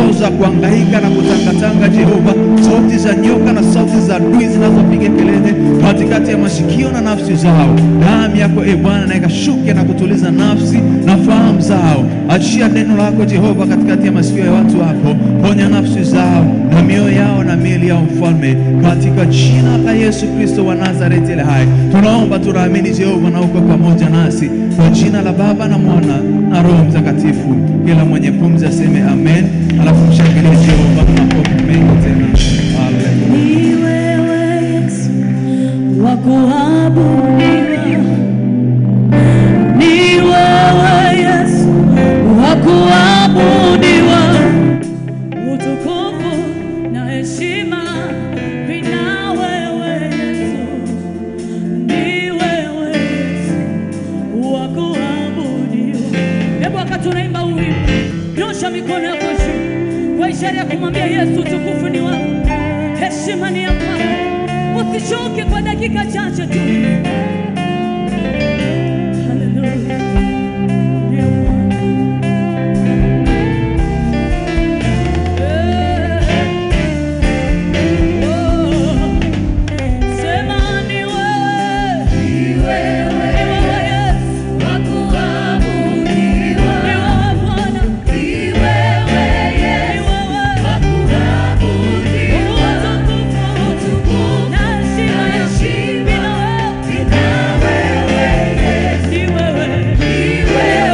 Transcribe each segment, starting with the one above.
roho za kuhangaika na kutangatanga, Jehova, sauti za nyoka na sauti za adui zinazopiga kelele katikati ya masikio na nafsi zao. Damu yako e Bwana na ikashuke na kutuliza nafsi na fahamu zao. Achia neno lako Jehova katikati ya masikio ya watu wako, ponya nafsi zao na mioyo yao na miili yao, Mfalme, katika jina la Yesu Kristo wa Nazareti ile hai tunaomba, tunaamini Jehova, na uko pamoja nasi, kwa jina la Baba na Mwana na Roho Mtakatifu. Kila mwenye pumzi aseme amen, alafu mshangilie Jehova kwa makofi mengi tena. Haleluya. Ni wewe Yesu wa kuabudiwa, ni wewe Yesu wa kuabudiwa, utukufu na heshima vina wewe Yesu, ni wewe Yesu wa kuabudiwa. Hebu wakati unaimba huu wimbo, nyosha mikono yako juu kwa ishara ya kumwambia Yesu, utukufu ni wako, heshima ni ya kwako. Usichoke kwa dakika chache tu. Haleluya. Ndiye Bwana. Eh. Oh. Sema ni wewe. Ni wewe Yesu. Ni wewe Bwana. Ni wewe. Utukufu na heshima vina wewe. Ni wewe.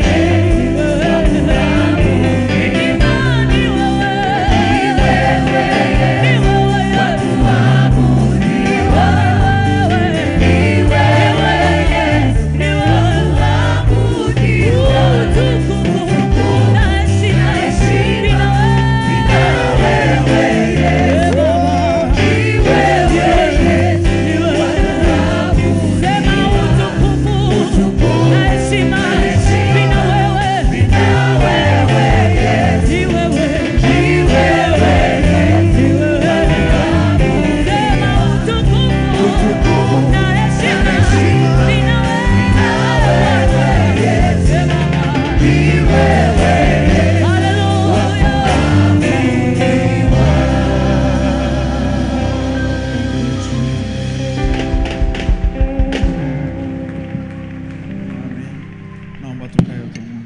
Naomba tukae wote Mungu.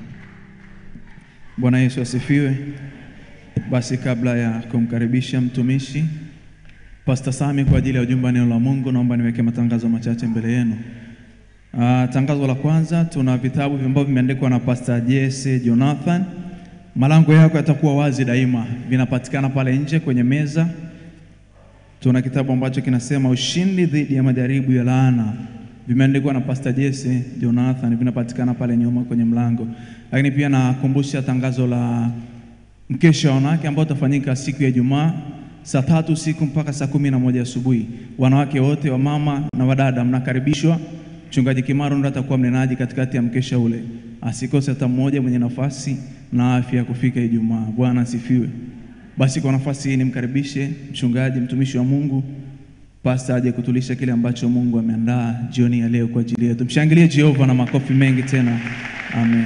Bwana Yesu asifiwe. Basi kabla ya kumkaribisha mtumishi Pastor Sami kwa ajili ya ujumbe wa neno la Mungu, naomba niweke matangazo machache mbele yenu. Ah, tangazo la kwanza, tuna vitabu ambavyo vimeandikwa na Pastor Jesse Jonathan. Malango yako yatakuwa wazi daima, vinapatikana pale nje kwenye meza. Tuna kitabu ambacho kinasema ushindi dhidi ya majaribu ya laana, vimeandikwa na Pastor Jesse Jonathan, vinapatikana pale nyuma kwenye mlango. Lakini pia nakumbusha tangazo la mkesha wa wanawake ambao utafanyika siku ya Ijumaa saa tatu usiku mpaka saa kumi na moja asubuhi. Wanawake wote wa mama na wadada mnakaribishwa. Mchungaji Kimaro ndo atakuwa mnenaji katikati ya mkesha ule, asikose hata mmoja mwenye nafasi na afya ya kufika Ijumaa. Bwana asifiwe. Basi kwa nafasi hii nimkaribishe mchungaji, mtumishi wa Mungu, pasta aje kutulisha kile ambacho Mungu ameandaa jioni ya leo kwa ajili yetu. Mshangilie Jehova na makofi mengi tena. Amen.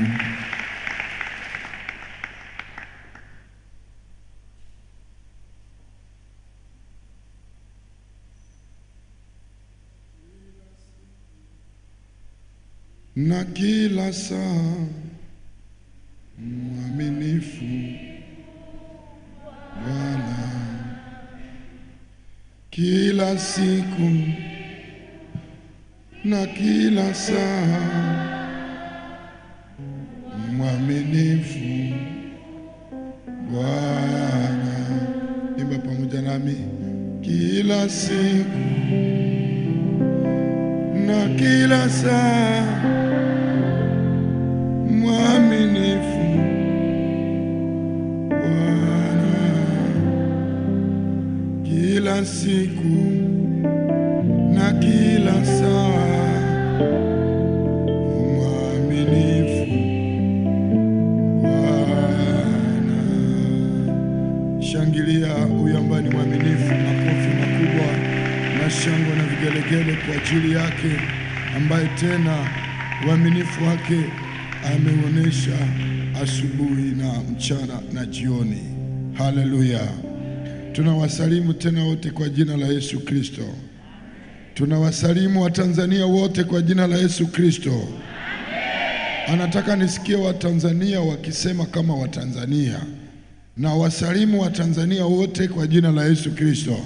na kila saa mwaminifu Bwana, kila siku na kila saa mwaminifu Bwana. Imba pamoja nami, kila siku na kila saa mwaminifu Bwana, kila siku na kila saa mwaminifu Bwana. Shangilia huyu ambaye ni mwaminifu, makofi makubwa na shangwe na vigelegele kwa ajili yake, ambaye tena uaminifu wake ameuonesha asubuhi na mchana na jioni. Haleluya! Tunawasalimu tena wote kwa jina la Yesu Kristo. Tunawasalimu Watanzania wote kwa jina la Yesu Kristo. Anataka nisikie Watanzania wakisema kama Watanzania, na wasalimu Watanzania wote kwa jina la Yesu Kristo.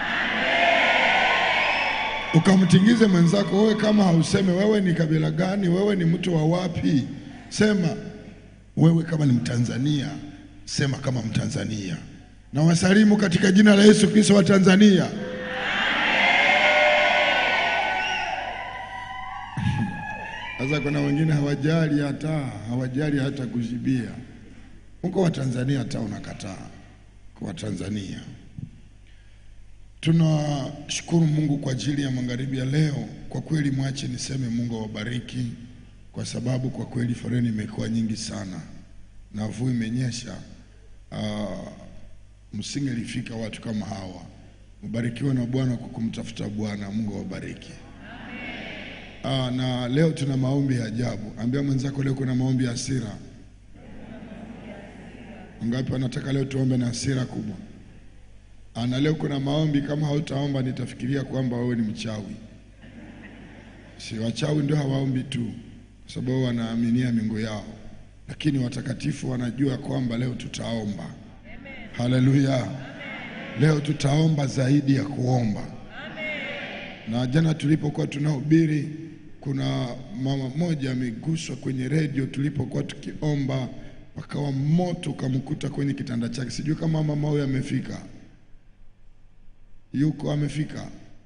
Ukamtingize mwenzako, wewe kama hauseme wewe ni kabila gani, wewe ni mtu wa wapi, sema wewe kama ni Mtanzania, sema kama Mtanzania. Na wasalimu katika jina la Yesu Kristo wa Tanzania. Sasa kuna wengine hawajali hata hawajali hata kujibia. Uko wa Tanzania hata unakataa kwa Tanzania. Tunashukuru Mungu kwa ajili ya magharibi ya leo. Kwa kweli, mwache niseme Mungu awabariki, kwa sababu kwa kweli foleni imekuwa nyingi sana na mvua imenyesha. Uh, msingelifika watu kama hawa. Mbarikiwe na Bwana kwa kumtafuta Bwana. Mungu awabariki. Ah, na leo tuna maombi ya ajabu. Ambia mwenzako leo kuna maombi ya hasira. Ngapi wanataka leo tuombe na hasira kubwa? Ah, na leo kuna maombi, kama hautaomba nitafikiria kwamba wewe ni mchawi. Si wachawi ndio hawaombi tu, kwa sababu wanaaminia miungu yao, lakini watakatifu wanajua kwamba leo tutaomba. Haleluya! Leo tutaomba zaidi ya kuomba na jana tulipokuwa tunahubiri, kuna mama mmoja ameguswa kwenye redio tulipokuwa tukiomba, pakawa moto ukamkuta kwenye kitanda chake. Sijui kama mama huyo amefika, yuko amefika.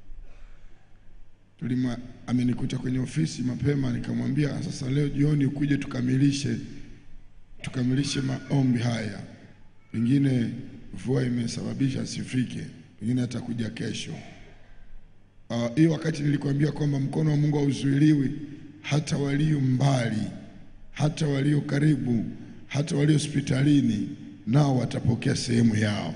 Tulima, amenikuta kwenye ofisi mapema, nikamwambia sasa leo jioni ukuje tukamilishe tukamilishe maombi haya, pengine mvua imesababisha asifike, pengine atakuja kesho. Hiyo uh, wakati nilikwambia kwamba mkono wa Mungu hauzuiliwi, hata walio mbali, hata walio karibu, hata walio hospitalini nao watapokea sehemu yao.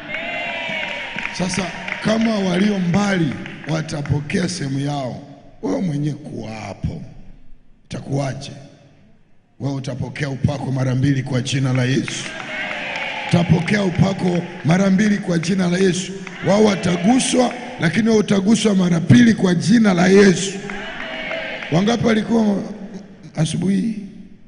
Sasa kama walio mbali watapokea sehemu yao, wewe mwenyewe kuwa hapo, itakuwaje? Wewe utapokea upako mara mbili kwa jina la Yesu. Utapokea upako mara mbili kwa jina la Yesu. Wao wataguswa lakini wewe utaguswa mara pili kwa jina la Yesu. Wangapi walikuwa asubuhi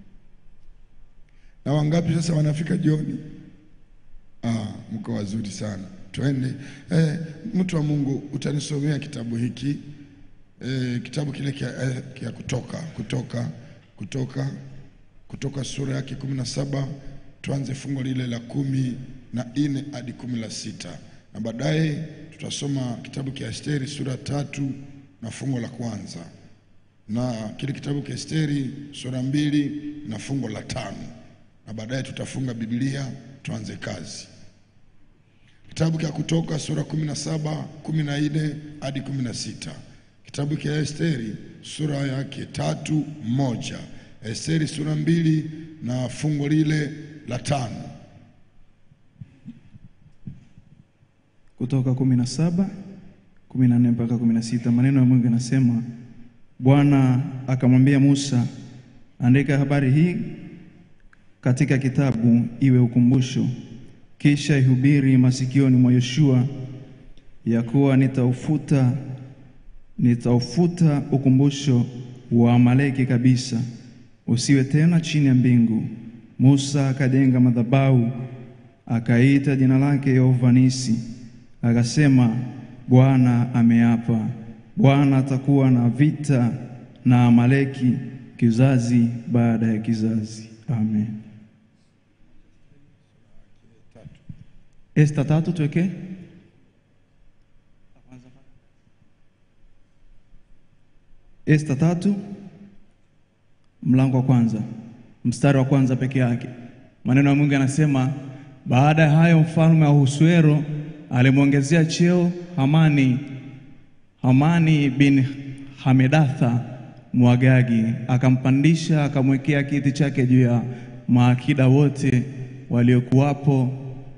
na wangapi sasa wanafika jioni? Ah, mko wazuri sana. Twende. Eh, mtu wa Mungu utanisomea kitabu hiki eh, kitabu kile kia, eh, kia kutoka kutoka kutoka kutoka sura yake kumi na saba tuanze fungo lile la kumi na nne hadi kumi la sita na baadaye tutasoma kitabu cha Esteri sura tatu na fungo la kwanza na kile kitabu cha Esteri sura mbili na fungo la tano na baadaye tutafunga Biblia tuanze kazi. Kitabu cha Kutoka sura kumi na saba kumi na nne hadi kumi na sita Kitabu cha Esteri sura yake tatu moja Esteri sura mbili na fungo lile la tano Kutoka kumi na saba kumi na nne mpaka kumi na sita maneno ya Mungu yanasema, Bwana akamwambia Musa, andika habari hii katika kitabu, iwe ukumbusho, kisha ihubiri masikioni mwa Yoshua, ya kuwa nitaufuta nitaufuta ukumbusho wa Amaleki kabisa, usiwe tena chini ya mbingu. Musa akajenga madhabahu, akaita jina lake Yehova Nisi akasema, Bwana ameapa, Bwana atakuwa na vita na Amaleki kizazi baada ya kizazi. Amen. Esta tatu tuweke Esta tatu mlango wa kwanza mstari wa kwanza peke yake. Maneno ya Mungu yanasema, baada ya hayo mfalme wa Ahasuero alimwongezea cheo Hamani, Hamani bin Hamedatha Mwagagi, akampandisha akamwekea kiti chake juu ya maakida wote waliokuwapo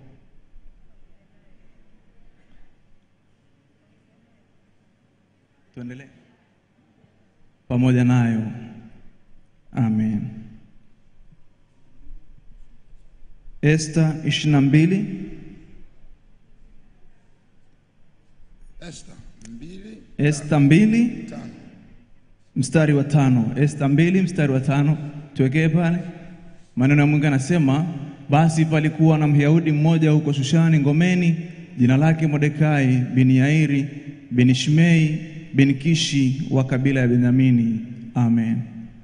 tuendelee pamoja nayo. Amen. Esta 22 Esta mbili Esta mbili tano. mstari wa tano. Esta mbili mstari wa tano, tuwekee pale. Maneno ya Mungu anasema, basi palikuwa na Myahudi mmoja huko Shushani ngomeni, jina lake Mordekai bin Yairi bin Shimei bin Kishi wa kabila ya Benyamini. Amen.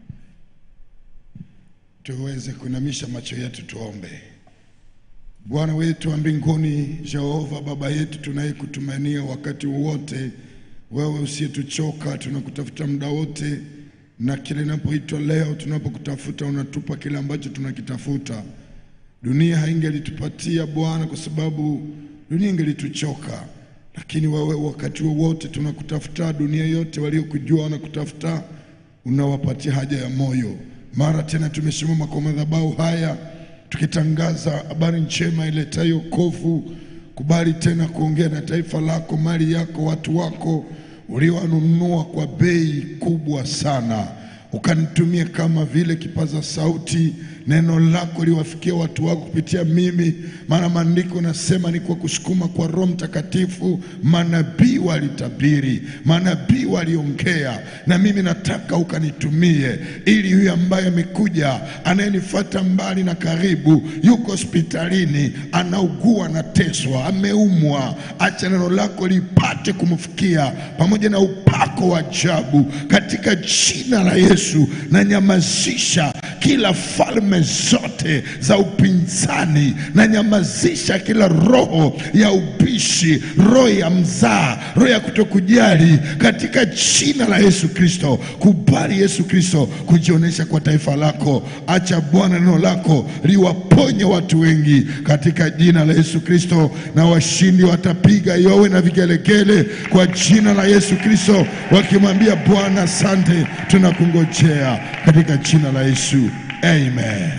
Tuweze kuinamisha macho yetu tuombe. Bwana wetu wa mbinguni, Jehova Baba yetu, tunayekutumainia wakati wowote, wewe usiyetuchoka, tunakutafuta muda wote, na kile inapoitwa leo, tunapokutafuta unatupa kile ambacho tunakitafuta. Dunia haingelitupatia Bwana, kwa sababu dunia ingelituchoka, lakini wewe wakati wowote tunakutafuta. Dunia yote waliokujua wanakutafuta, unawapatia haja ya moyo. Mara tena tumesimama kwa madhabahu haya tukitangaza habari njema iletayo wokovu. Kubali tena kuongea na taifa lako, mali yako, watu wako uliowanunua kwa bei kubwa sana, ukanitumia kama vile kipaza sauti, neno lako liwafikia watu wako kupitia mimi, maana maandiko nasema ni kwa kusukuma kwa Roho Mtakatifu manabii walitabiri, manabii waliongea, na mimi nataka ukanitumie, ili huyu ambaye amekuja anayenifuata mbali na karibu, yuko hospitalini, anaugua, anateswa, ameumwa, acha neno lako lipate kumfikia pamoja na upako wa ajabu, katika jina la Yesu. Na nyamazisha kila falme zote za upinzani, na nyamazisha kila roho ya ubishi, roho ya mzaa, roho ya kutokujali, katika jina la Yesu Kristo. Kubali Yesu Kristo kujionyesha kwa taifa lako. Acha Bwana neno lako liwaponye watu wengi katika jina la Yesu Kristo, na washindi watapiga yowe na vigelegele kwa jina la Yesu Kristo, wakimwambia Bwana asante, tunakungojea katika jina la Yesu, amen.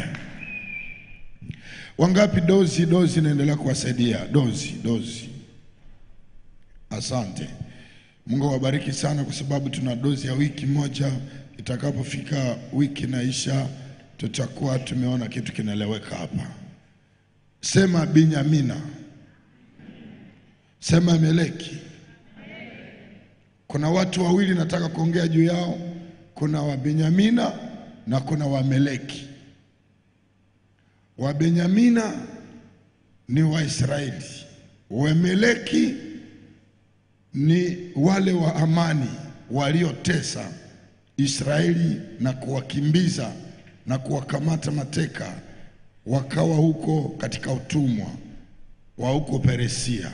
Wangapi dozi dozi inaendelea kuwasaidia? Dozi dozi, asante. Mungu awabariki sana, kwa sababu tuna dozi ya wiki moja. Itakapofika wiki naisha, tutakuwa tumeona kitu kinaeleweka hapa. Sema Binyamina, sema Meleki. Kuna watu wawili nataka kuongea juu yao. Kuna Wabenyamina na kuna Wameleki. Wabenyamina ni Waisraeli, Wameleki ni wale wa amani waliotesa Israeli na kuwakimbiza na kuwakamata mateka, wakawa huko katika utumwa wa huko Perisia.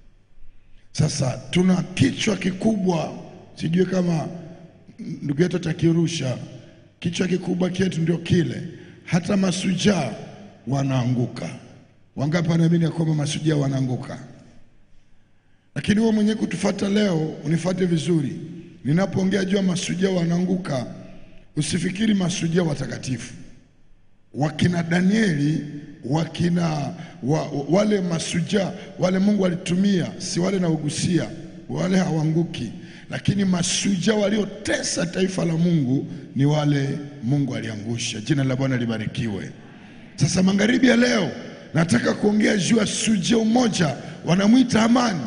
Sasa tuna kichwa kikubwa, sijui kama ndugu yetu atakirusha. Kichwa kikubwa chetu ndio kile, hata masujaa wanaanguka. Wangapi wanaamini ya kwamba masujaa wanaanguka? Lakini wewe mwenyewe kutufuata leo, unifuate vizuri. Ninapoongea juu ya masujaa wanaanguka, usifikiri masujaa watakatifu wakina Danieli wakina wa, wale masujaa wale Mungu alitumia, si wale naugusia, wale hawanguki, lakini masujaa waliotesa taifa la Mungu ni wale Mungu aliangusha. Jina la Bwana libarikiwe. Sasa magharibi ya leo nataka kuongea juu ya sujaa mmoja, wanamwita Amani.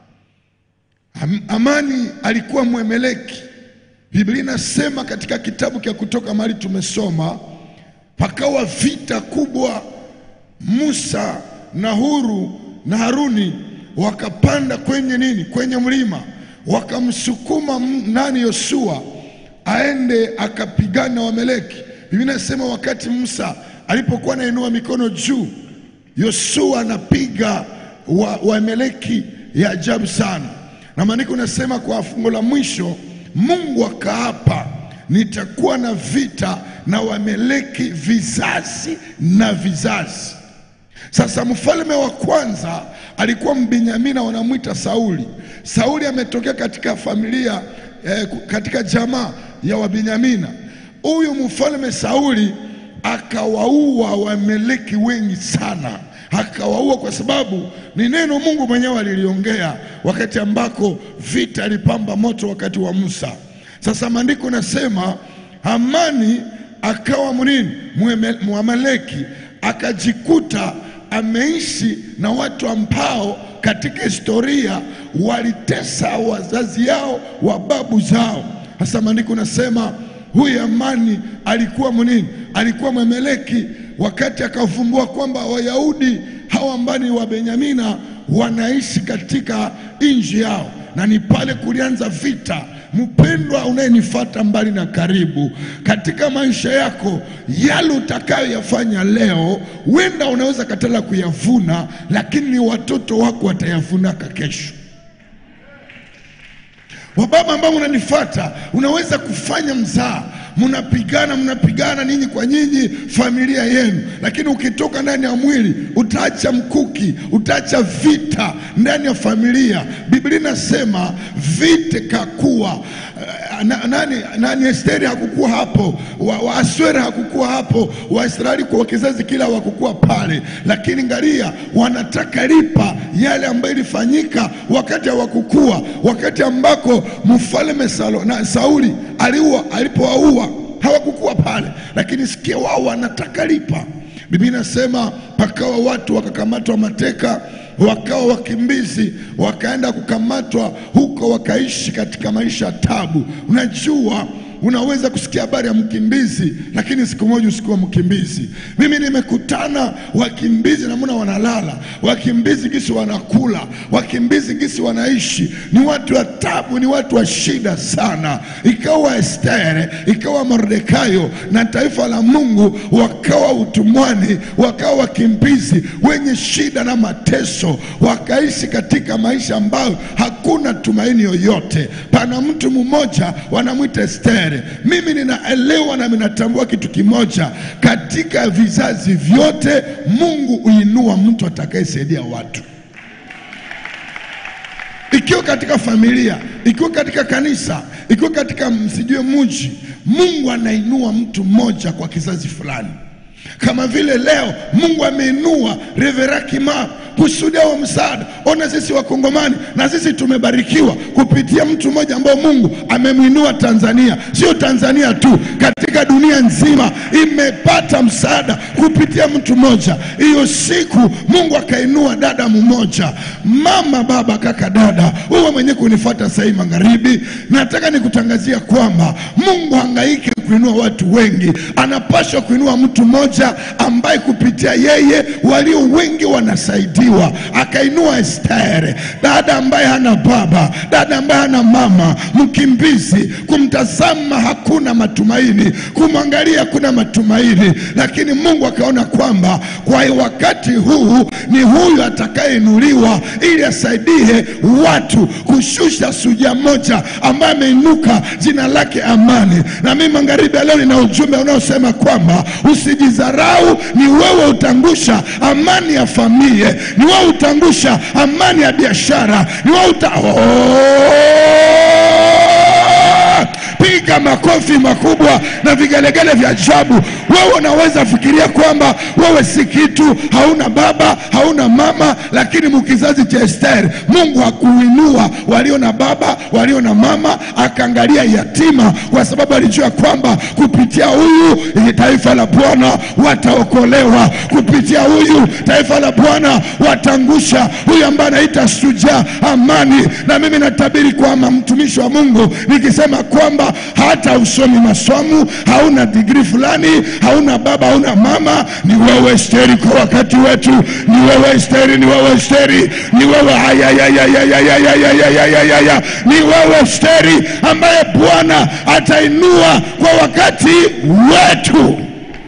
Am, Amani alikuwa Mwemeleki. Biblia inasema katika kitabu cha Kutoka mahali tumesoma pakawa vita kubwa. Musa na Huru na Haruni wakapanda kwenye nini, kwenye mlima, wakamsukuma m- nani, Yoshua aende akapigana Wameleki. Biblia inasema wakati Musa alipokuwa anainua mikono juu, Yoshua anapiga wa- Wameleki ya ajabu sana, na maandiko nasema kwa fungo la mwisho Mungu akaapa nitakuwa na vita na Wameleki vizazi na vizazi. Sasa mfalme wa kwanza alikuwa Mbenyamina, wanamwita Sauli. Sauli ametokea katika familia eh, katika jamaa ya Wabenyamina. Huyu mfalme Sauli akawaua Wameleki wengi sana, akawaua kwa sababu ni neno Mungu mwenyewe aliliongea wakati ambako vita ilipamba moto wakati wa Musa. Sasa maandiko nasema Hamani akawa mnini Mwamaleki, akajikuta ameishi na watu ambao katika historia walitesa wazazi yao wa babu zao. Hasa maandiko nasema huyu Amani alikuwa mnini? Alikuwa Mwemeleki, wakati akavumbua kwamba Wayahudi hawa ambao ni wa Benyamina wanaishi katika nchi yao, na ni pale kulianza vita. Mpendwa unayenifuata mbali na karibu, katika maisha yako, yale utakayoyafanya leo, huenda unaweza katala kuyavuna, lakini ni watoto wako watayavunaka kesho. Wababa ambao unanifuata, unaweza kufanya mzaa, mnapigana mnapigana ninyi kwa nyinyi, familia yenu, lakini ukitoka ndani ya mwili utaacha mkuki, utaacha vita ndani ya familia. Biblia inasema vita kakuwa na, nani, nani Esteri hakukuwa hapo, wa, wa Aswera hakukuwa hapo, Waisraeli kwa kizazi kila hawakukuwa pale, lakini ngalia, wanataka lipa yale ambayo ilifanyika wakati hawakukuwa, wakati ambako mfalme Salo, na Sauli aliua alipowaua hawakukuwa pale, lakini sikia, wao wanataka lipa. Biblia inasema pakawa watu wakakamatwa mateka wakawa wakimbizi, wakaenda kukamatwa huko, wakaishi katika maisha ya tabu. Unajua, unaweza kusikia habari ya mkimbizi, lakini siku moja usikuwa mkimbizi. Mimi nimekutana wakimbizi, namna wanalala, wakimbizi gisi wanakula, wakimbizi gisi wanaishi, ni watu wa tabu, ni watu wa shida sana. Ikawa Estere, ikawa Mordekayo na taifa la Mungu wakawa utumwani, wakawa wakimbizi wenye shida na mateso, wakaishi katika maisha ambayo hakuna tumaini yoyote. Pana mtu mmoja wanamwita Estere. Mimi ninaelewa na ninatambua kitu kimoja, katika vizazi vyote Mungu huinua mtu atakayesaidia watu ikiwa katika familia, ikiwa katika kanisa, ikiwa katika msijue mji, Mungu anainua mtu mmoja kwa kizazi fulani. Kama vile leo Mungu ameinua Revera Kimaro kusudi wa msaada. Ona sisi Wakongomani na sisi tumebarikiwa kupitia mtu mmoja ambao Mungu amemwinua Tanzania, sio Tanzania tu, katika dunia nzima imepata msaada kupitia mtu mmoja. Hiyo siku Mungu akainua dada mmoja, mama, baba, kaka, dada, wewe mwenye kunifuata sahii magharibi, nataka nikutangazia kwamba Mungu hangaiki kuinua watu wengi, anapaswa kuinua mtu mmoja ambaye kupitia yeye walio wengi wanasaidiwa. Akainua Estere, dada ambaye hana baba, dada ambaye hana mama, mkimbizi, kumtazama hakuna matumaini, kumwangalia hakuna matumaini, lakini Mungu akaona kwamba kwa wakati huu ni huyu atakayeinuliwa ili asaidie watu kushusha suja moja ambaye ameinuka, jina lake Amani. Na mimi magharibi ya leo nina ujumbe unaosema kwamba usijidharau, ni wewe utangusha amani ya familia, ni wewe utangusha amani ya biashara, ni wewe uta... oh! Piga makofi makubwa na vigelegele vya ajabu. Wewe unaweza fikiria kwamba wewe si kitu, hauna baba, hauna mama, lakini mkizazi cha Esteri Mungu hakuinua walio na baba, walio na mama, akaangalia yatima, kwa sababu alijua kwamba kupitia huyu taifa la Bwana wataokolewa, kupitia huyu taifa la Bwana watangusha huyu ambaye anaita shujaa Amani. Na mimi natabiri kwamba mtumishi wa Mungu nikisema kwamba hata usomi masomo, hauna digrii fulani, hauna baba, hauna mama, ni wewe Esteri kwa wakati wetu, ni wewe Esteri, ni wewe Esteri, ni wewe ayayayayayayayayayayaya, ni wewe Esteri ambaye Bwana atainua kwa wakati wetu.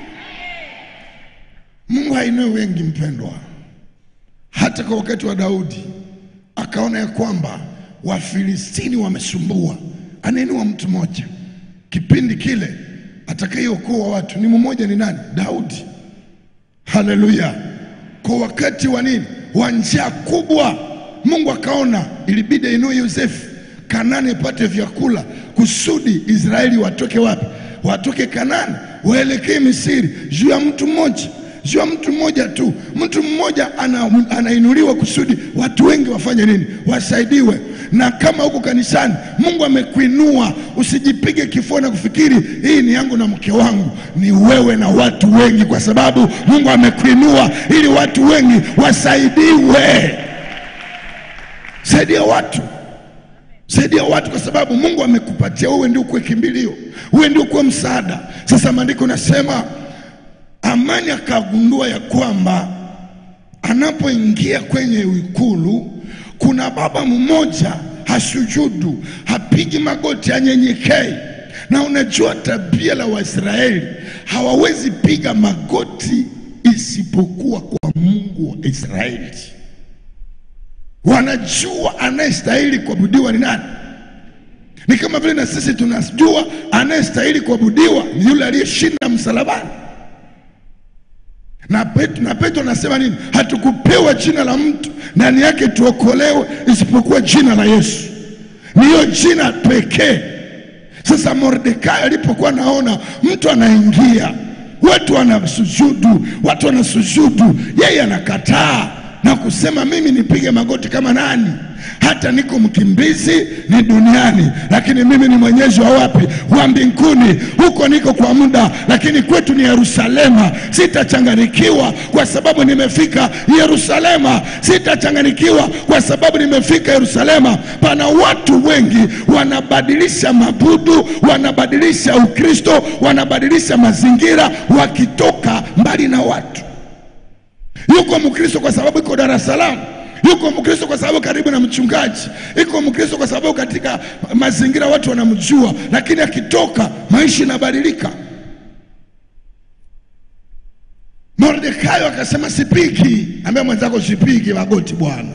Mungu hainui wengi, mpendwa. Hata kwa wakati wa Daudi akaona ya kwamba Wafilistini wamesumbua, anainua mtu mmoja. Kipindi kile atakayeokoa watu ni mmoja, ni nani? Daudi. Haleluya! Kwa wakati wa nini? Wa njaa kubwa, Mungu akaona ilibidi ainue Yosefu, Kanani ipate vyakula, kusudi Israeli watoke wapi? Watoke Kanani waelekee Misri, juu ya mtu mmoja sio mtu mmoja tu. Mtu mmoja ana, anainuliwa kusudi watu wengi wafanye nini? Wasaidiwe. na kama huko kanisani Mungu amekuinua, usijipige kifua na kufikiri hii ni yangu na mke wangu. Ni wewe na watu wengi, kwa sababu Mungu amekuinua ili watu wengi wasaidiwe. Saidia watu, saidia watu, kwa sababu Mungu amekupatia wewe, ndio kuwe kimbilio, wewe ndio kuwe msaada. Sasa maandiko nasema Amani akagundua ya kwamba anapoingia kwenye ikulu kuna baba mmoja hasujudu, hapigi magoti, anyenyekei. Na unajua tabia la Waisraeli, hawawezi piga magoti isipokuwa kwa Mungu wa Israeli. Wanajua anayestahili kuabudiwa ni nani. Ni kama vile na sisi tunajua anayestahili kuabudiwa ni yule aliyeshinda msalabani na Petro, na Petro anasema nini? Hatukupewa jina la mtu ndani yake tuokolewe isipokuwa jina la Yesu, ni hiyo jina pekee. Sasa Mordekai alipokuwa naona mtu anaingia, watu wanasujudu, watu wanasujudu, yeye anakataa na kusema mimi nipige magoti kama nani? Hata niko mkimbizi ni duniani, lakini mimi ni mwenyeji wa wapi? Wa mbinguni. Huko niko kwa muda, lakini kwetu ni Yerusalema. Sitachanganikiwa kwa sababu nimefika Yerusalema. Sitachanganikiwa kwa sababu nimefika Yerusalema. Pana watu wengi wanabadilisha mabudu, wanabadilisha Ukristo, wanabadilisha mazingira, wakitoka mbali na watu. Yuko Mkristo kwa sababu iko Dar es Salaam yuko Mkristo kwa sababu karibu na mchungaji, yuko Mkristo kwa sababu katika mazingira watu wanamjua, lakini akitoka maisha inabadilika. Mordekai akasema sipigi, ambia mwenzako sipigi magoti bwana.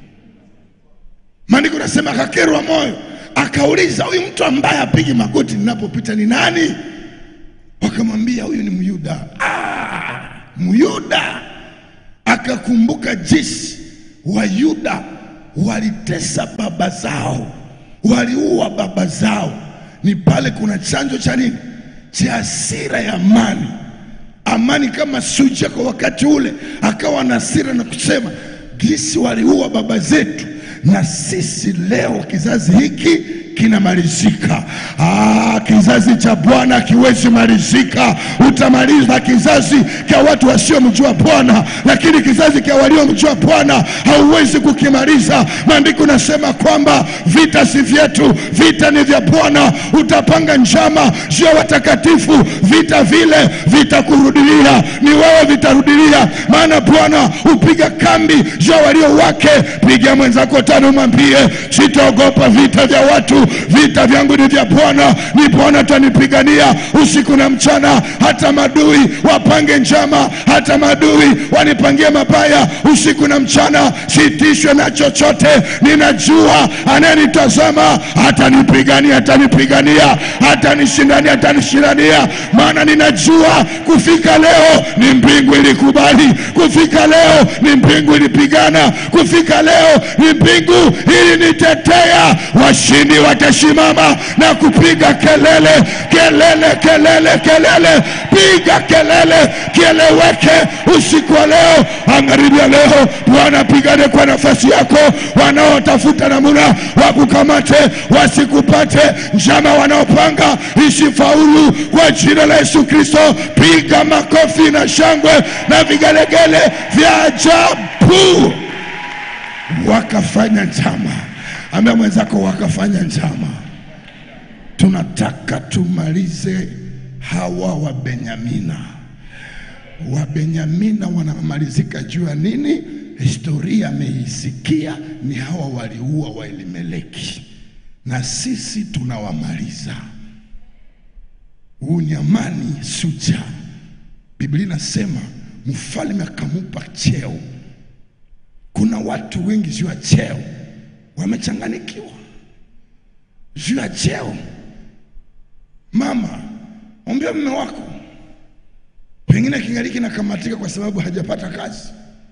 Maandiko nasema akakerwa moyo, akauliza huyu mtu ambaye apigi magoti ninapopita ni nani? Wakamwambia huyu ni Myuda. Ah, Myuda akakumbuka jinsi Wayuda walitesa baba zao, waliua baba zao. Ni pale kuna chanzo cha nini? Cha hasira ya amani. Amani kama Suja kwa wakati ule, akawa na hasira na kusema gisi waliua baba zetu, na sisi leo kizazi hiki kinamalizika. Ah, kizazi cha Bwana akiwezi malizika. Utamaliza kizazi cha watu wasiomjua Bwana, lakini kizazi cha waliomjua Bwana hauwezi kukimaliza. Maandiko nasema kwamba vita si vyetu, vita ni vya Bwana. Utapanga njama juu ya watakatifu, vita vile vitakurudilia, ni wewe vitarudilia, maana Bwana hupiga kambi juu ya walio wake. Piga mwenzako tano, mwambie sitaogopa vita vya watu vita vyangu ni vya Bwana, ni Bwana atanipigania usiku na mchana. Hata madui wapange njama, hata madui wanipangie mabaya usiku na mchana, sitishwe na chochote. Ninajua anayenitazama atanipigania, atanipigania, atanishindania, atanishindania, maana ninajua kufika leo ni mbingu ilikubali, kufika leo ni mbingu ilipigana, kufika leo ni mbingu ilinitetea. Washindi watasimama na kupiga kelele, kelele, kelele, kelele, piga kelele, kieleweke usiku wa leo, magharibi ya leo. Bwana pigane kwa nafasi yako, wanaotafuta namuna wakukamate wasikupate, njama wanaopanga isifaulu kwa jina la Yesu Kristo. Piga makofi na shangwe na vigelegele vya ajabu. Wakafanya njama, ambia mwenzako, wakafanya njama. Tunataka tumalize hawa wa Benyamina. Wabenyamina wanamalizika juu ya nini? Historia ameisikia ni hawa waliua wa Elimeleki, na sisi tunawamaliza. Unyamani Suja, Biblia inasema mfalme akamupa cheo. Kuna watu wengi juu ya cheo wamechanganikiwa juu ya cheo. Mama, ombea mume wako, pengine kingaliki nakamatika kwa sababu hajapata kazi,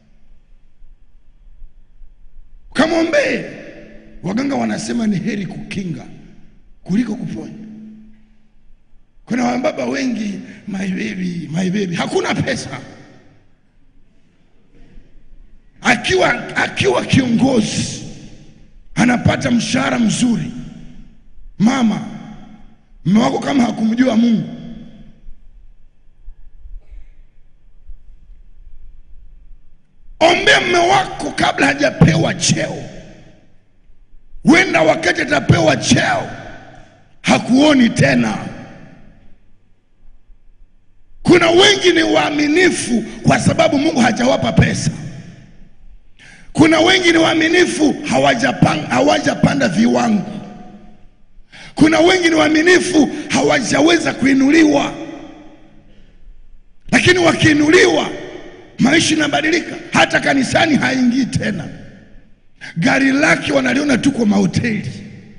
kamwombee. Waganga wanasema ni heri kukinga kuliko kuponya. Kuna wababa wengi, my baby, my baby, hakuna pesa. Akiwa akiwa kiongozi anapata anapata mshahara mzuri. Mama, mume wako kama hakumjua Mungu, ombea mume wako kabla hajapewa cheo. Wenda wakati atapewa cheo hakuoni tena. Kuna wengi ni waaminifu kwa sababu Mungu hajawapa pesa. Kuna wengi ni waaminifu hawajapanga, hawajapanda viwango. Kuna wengi ni waaminifu hawajaweza kuinuliwa, lakini wakiinuliwa maisha inabadilika. Hata kanisani haingii tena, gari lake wanaliona tu kwa mahoteli,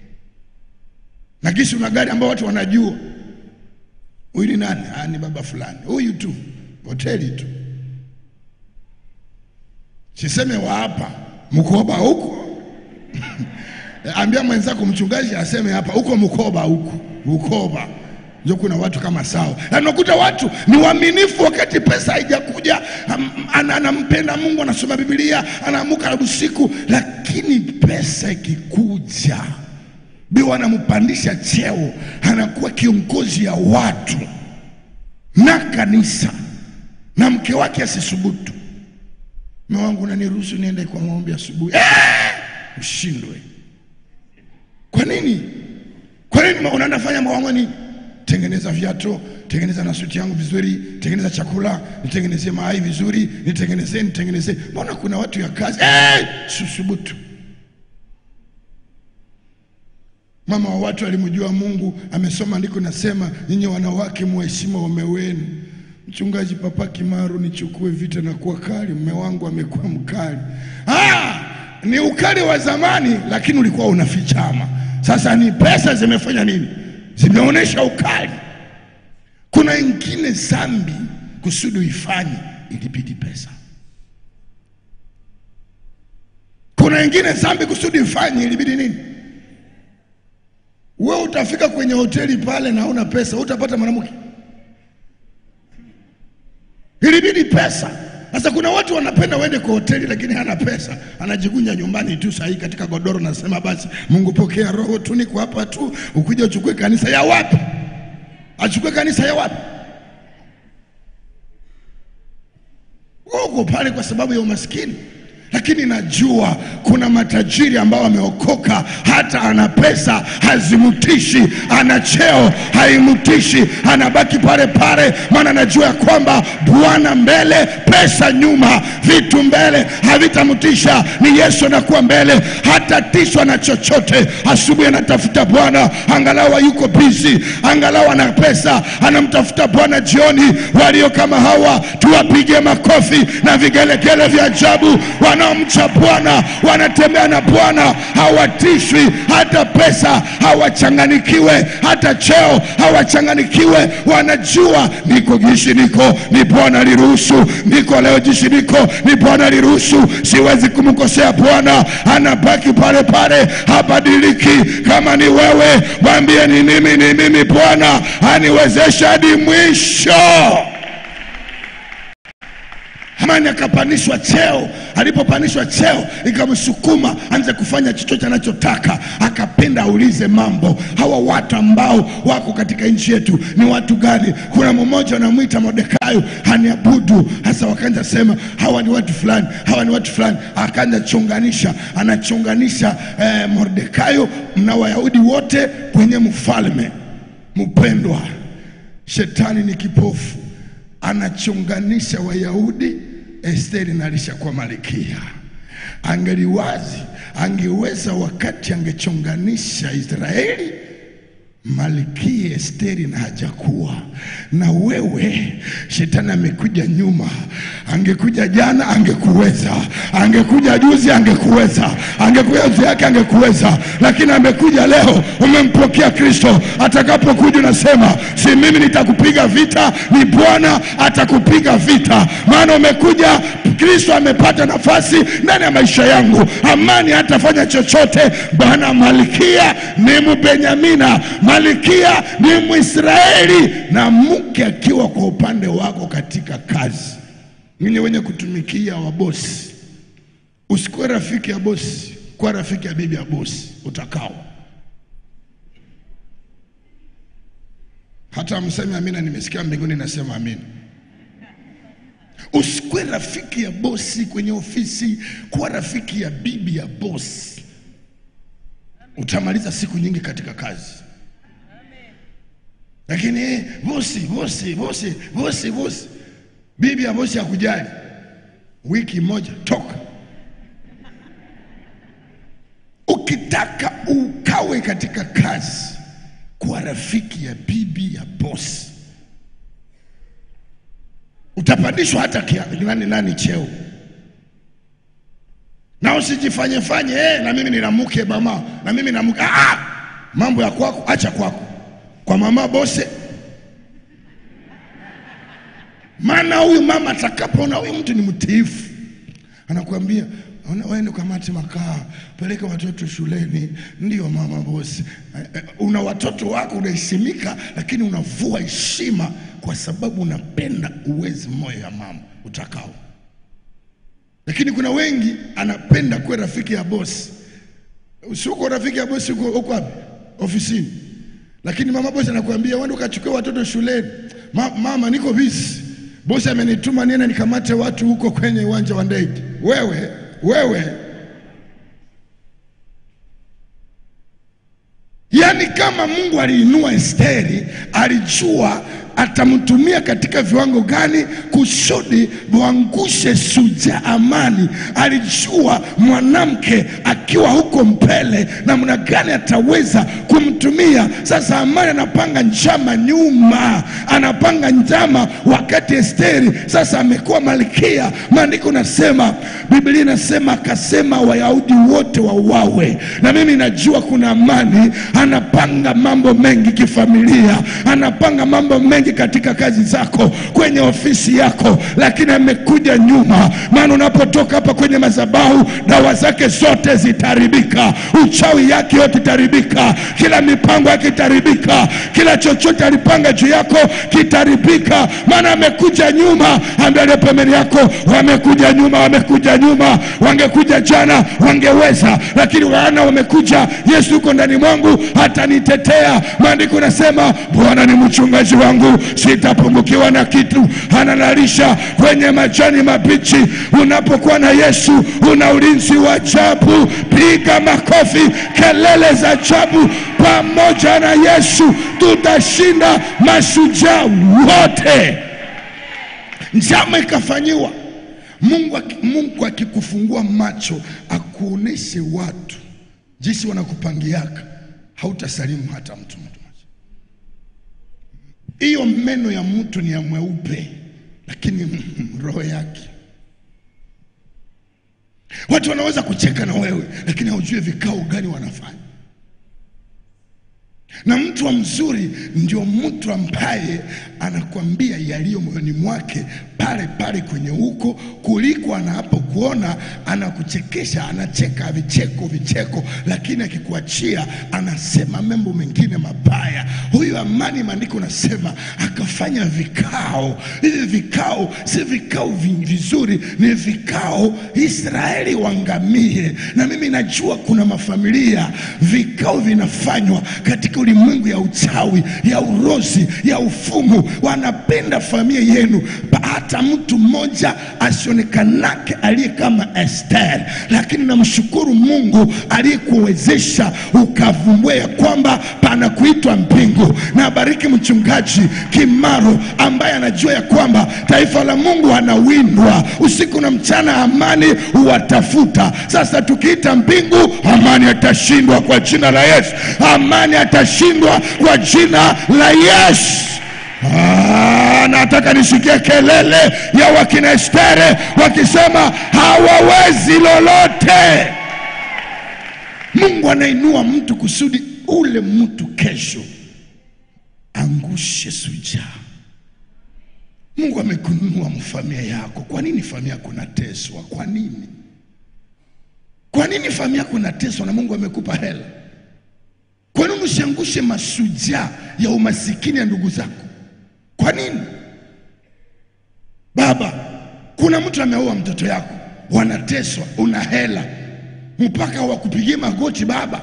na kisha una gari ambao watu wanajua huyu ni nani? Ah, ni baba fulani, huyu tu, hoteli tu. Siseme wa hapa mkoba huko ambia mwenzako mchungaji aseme hapa huko mkoba huko mkoba ndio kuna watu kama sawa, na unakuta watu ni waaminifu wakati pesa haijakuja, am- ana- anampenda Mungu, anasoma Biblia, anaamuka usiku, lakini pesa ikikuja ndio anampandisha cheo, anakuwa kiongozi ya watu na kanisa, na mke wake asisubutu. Mume wangu, unaniruhusu niende kwa maombi asubuhi? Eh, ushindwe. Kwa nini? Kwa nini ma- unaenda fanya mawango nini? Tengeneza viatu, tengeneza na suti yangu vizuri, tengeneza chakula, nitengenezee mayai vizuri, nitengenezee, nitengenezee. Mbona kuna watu ya kazi eh, susubutu. Mama wa watu alimjua Mungu, amesoma andiko nasema, nyinyi wanawake muheshimu waume wenu. Mchungaji Papa Kimaru, nichukue vita na kuwa kali, mume wangu amekuwa mkali. Ah, ni ukali wa zamani, lakini ulikuwa unafichama. Sasa ni pesa zimefanya nini? Zimeonyesha ukali. Kuna ingine zambi kusudi uifanye ilibidi pesa. Kuna ingine zambi kusudi ifanye ilibidi nini? Wewe utafika kwenye hoteli pale na una pesa, utapata mwanamke? Ilibidi pesa. Sasa kuna watu wanapenda wende kwa hoteli lakini hana pesa, anajikunja nyumbani tu sahi katika godoro, nasema basi Mungu pokea roho tu, niko hapa tu, ukija uchukue kanisa ya wapi? Achukue kanisa ya wapi? Wewe uko pale kwa sababu ya umaskini, lakini najua kuna matajiri ambao wameokoka, hata ana pesa hazimutishi, ana cheo haimutishi, anabaki pale pale, maana najua ya kwamba Bwana mbele, pesa nyuma, vitu mbele havitamtisha. Ni Yesu anakuwa mbele, hatatishwa na chochote. Asubuhi anatafuta Bwana, angalau yuko bizi, angalau ana pesa, anamtafuta Bwana. Jioni walio kama hawa tuwapige makofi na vigelegele vya ajabu. Wanaomcha Bwana wanatembea na Bwana, hawatishwi. Hata pesa hawachanganikiwe, hata cheo hawachanganikiwe. Wanajua niko jishi, niko ni Bwana aliruhusu, niko leo jishi, niko ni Bwana aliruhusu, siwezi kumkosea Bwana. Anabaki pale pale, habadiliki. Kama ni wewe, mwambie ni mimi, ni mimi, Bwana aniwezesha hadi mwisho. Hamani akapandishwa cheo. Alipopandishwa cheo, ikamsukuma anze kufanya chochote anachotaka. Akapenda aulize mambo, hawa watu ambao wako katika nchi yetu ni watu gani? Kuna mmoja anamwita Mordekai, haniabudu. Hasa wakaanza sema hawa ni watu fulani, hawa ni watu fulani. Akaanza chonganisha, anachonganisha eh, Mordekai na Wayahudi wote kwenye mfalme mpendwa. Shetani ni kipofu, anachonganisha Wayahudi. Esteri na alishakuwa malkia, angeliwazi angeweza wakati angechonganisha Israeli Malkia Esteri na hajakuwa na wewe. Shetani amekuja nyuma, angekuja jana angekuweza, angekuja juzi angekuweza, angekuja juzi yake angekuweza, lakini amekuja leo. Umempokea Kristo, atakapokuja unasema si mimi nitakupiga vita, ni Bwana atakupiga vita, maana umekuja. Kristo amepata nafasi ndani ya maisha yangu, amani hatafanya chochote. Bwana malkia ni Mbenyamina, malkia ni Mwisraeli, na mke akiwa kwa upande wako katika kazi. Ninyi wenye kutumikia wabosi, usikuwe rafiki ya bosi. kuwa rafiki ya bibi ya bosi utakao. Hata mseme amina, nimesikia mbinguni nasema amina. Usikuwe rafiki ya bosi kwenye ofisi, kuwa rafiki ya bibi ya bosi. Utamaliza siku nyingi katika kazi. Lakini eh, bosi bosi bosi bosi bosi, bibi ya bosi hakujali, wiki moja toka. Ukitaka ukawe katika kazi, kuwa rafiki ya bibi ya bosi utapandishwa hata kia, nani nani cheo, na usijifanye fanye eh, na mimi nina mke mama, na mimi na mke ah, ah, mambo ya kwako acha kwako, kwa mama bose. Maana huyu mama atakapoona huyu mtu ni mtiifu, anakuambia "Ona, waende ukamate makaa, peleke watoto shuleni. Ndio mama bosi. Eh, eh, Una watoto wako unaheshimika, lakini unavua heshima kwa sababu unapenda uwezi moyo ya mama utakao. Lakini kuna wengi anapenda kuwa rafiki ya bosi. Usiuko rafiki ya bosi, uko uko wapi? Ofisini. Lakini mama bosi anakuambia uende ukachukue watoto shuleni. Ma, mama niko busy. Bosi amenituma niende nikamate watu huko kwenye uwanja wa ndege. Wewe, wewe Yaani kama Mungu aliinua Esteri, alijua atamtumia katika viwango gani kusudi mwangushe Suja Amani. Alijua mwanamke akiwa huko mbele namna gani ataweza kumtumia. Sasa Amani anapanga njama nyuma, anapanga njama wakati Esteri sasa amekuwa malkia. Maandiko nasema, Biblia inasema akasema Wayahudi wote wauawe, na mimi najua kuna Amani anapanga mambo mengi kifamilia, anapanga mambo mengi katika kazi zako, kwenye ofisi yako, lakini amekuja nyuma. Maana unapotoka hapa kwenye madhabahu, dawa zake zote zitaharibika, uchawi yake yote itaharibika, kila mipango yake itaharibika, kila chochote alipanga juu yako kitaharibika, maana amekuja nyuma. Angalia pembeni yako, wamekuja nyuma, wamekuja nyuma, wangekuja jana wangeweza, lakini wana wamekuja. Yesu yuko ndani mwangu, atanitetea. Maandiko nasema, Bwana ni mchungaji wangu, sitapungukiwa na kitu, ananalisha kwenye majani mabichi. Unapokuwa na Yesu una ulinzi wa ajabu. Piga makofi, kelele za ajabu. Pamoja na Yesu tutashinda mashujaa wote. Njama ikafanyiwa. Mungu, aki- Mungu akikufungua macho akuoneshe watu jinsi wanakupangiaka, hautasalimu hata mtu mtu mmoja. Hiyo meno ya mtu ni ya mweupe, lakini roho yake. Watu wanaweza kucheka na wewe, lakini haujui vikao gani wanafanya. Na mtu wa mzuri ndio mtu ambaye anakwambia yaliyo moyoni mwake pale pale kwenye huko, kuliko anapokuona anakuchekesha, anacheka vicheko vicheko, lakini akikuachia anasema mambo mengine mabaya. Huyu Amani, maandiko nasema akafanya vikao. Hivi vikao si vikao vi- vizuri, ni vikao Israeli wangamie. Na mimi najua kuna mafamilia vikao vinafanywa katika ulimwengu ya uchawi, ya urozi, ya ufumu. Wanapenda familia yenu, Ba- hata mtu mmoja asionekanake aliye kama Esther, lakini namshukuru Mungu aliyekuwezesha ukavumbua ya kwamba pana kuitwa mbingu. Na abariki mchungaji Kimaro ambaye anajua ya kwamba taifa la Mungu anawindwa usiku na mchana, amani huwatafuta. Sasa tukiita mbingu, amani atashindwa kwa jina la Yesu, amani atashindwa kwa jina la Yesu. Ah, nataka nisikie kelele ya wakina Estere wakisema hawawezi lolote. Mungu anainua mtu kusudi ule mtu kesho angushe sujaa. Mungu amekununua mfamilia yako. Kwa nini familia yako inateswa? Kwa nini? Kwa nini familia yako inateswa na Mungu amekupa hela? Kwa nini usiangushe mashujaa ya umasikini ya ndugu zako? Kwa nini? Baba, kuna mtu ameoa mtoto yako, wanateswa, una hela, mpaka wakupigie magoti baba.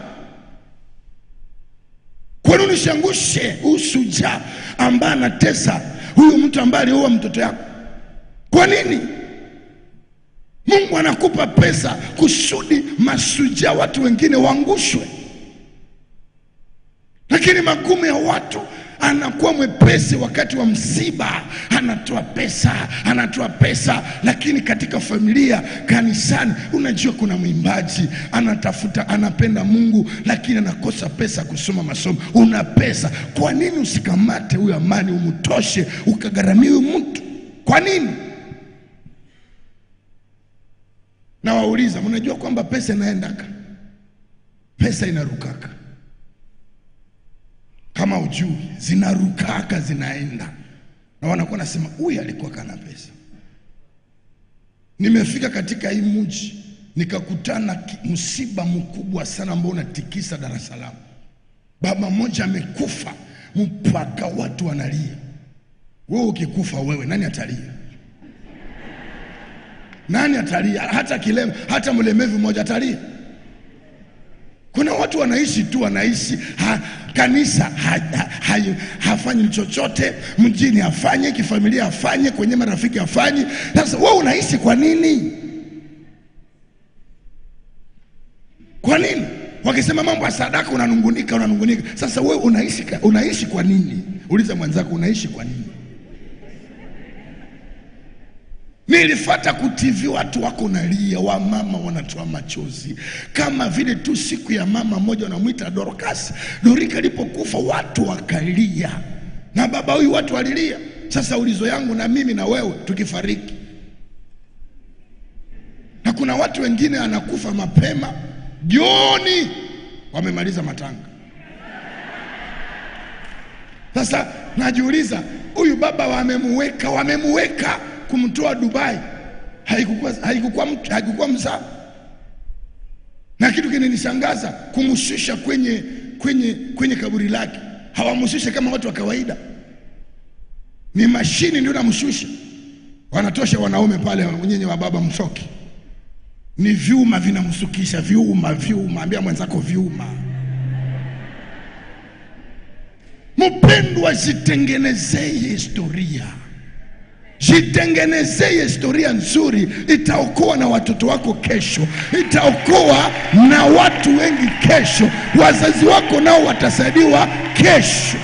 Kwa nini usiangushe ushujaa ambaye anatesa huyu mtu ambaye aliua mtoto yako? Kwa nini? Mungu anakupa pesa kusudi mashujaa watu wengine waangushwe, lakini magumu ya watu anakuwa mwepesi wakati wa msiba, anatoa pesa, anatoa pesa, lakini katika familia, kanisani, unajua kuna mwimbaji anatafuta, anapenda Mungu, lakini anakosa pesa kusoma masomo. Una pesa, kwa nini usikamate huyo amani, umtoshe, ukagharamia huyu mtu? Kwa nini? na wauliza, mnajua kwamba pesa inaendaka, pesa inarukaka, kama ujui, zinarukaka zinaenda, na wanakuwa nasema huyu alikuwa kana pesa. Nimefika katika hii mji nikakutana ki- msiba mkubwa sana ambao unatikisa Dar es Salaam. Baba mmoja amekufa mpaka watu wanalia. Wewe ukikufa wewe, nani atalia? Nani atalia? Hata kilema, hata mlemevu mmoja atalia? Kuna watu wanaishi tu, wanaishi ha, kanisa ha, ha, ha, hafanyi chochote, mjini afanye, kifamilia afanye, kwenye marafiki afanye. Sasa wewe unaishi kwa nini? Kwa nini? Wakisema mambo ya sadaka unanungunika, unanungunika. Sasa wewe unaishi, ka- unaishi kwa nini? Uliza mwenzako, unaishi kwa nini? Nilifata kutivi watu wako nalia, wamama wanatoa machozi, kama vile tu siku ya mama mmoja wanamwita Dorcas. Dorika alipokufa watu wakalia, na baba huyu watu walilia. Sasa ulizo yangu na mimi na wewe tukifariki, na kuna watu wengine anakufa mapema jioni, wamemaliza matanga. Sasa najiuliza huyu baba wamemuweka, wamemuweka kumtoa Dubai, haikukuwa haikukuwa mtu- haikukuwa mzaa. Na kitu kinanishangaza kumshusha kwenye kwenye kwenye kaburi lake, hawamshushe kama watu wa kawaida, ni mashini ndio namshusha. Wanatosha wanaume pale, nyenye wa baba msoki, ni vyuma vinamsukisha, vyuma vyuma, ambia mwenzako vyuma. Mpendwa, jitengenezee historia, jitengenezee historia nzuri, itaokoa na watoto wako kesho, itaokoa na watu wengi kesho, wazazi wako nao watasaidiwa kesho.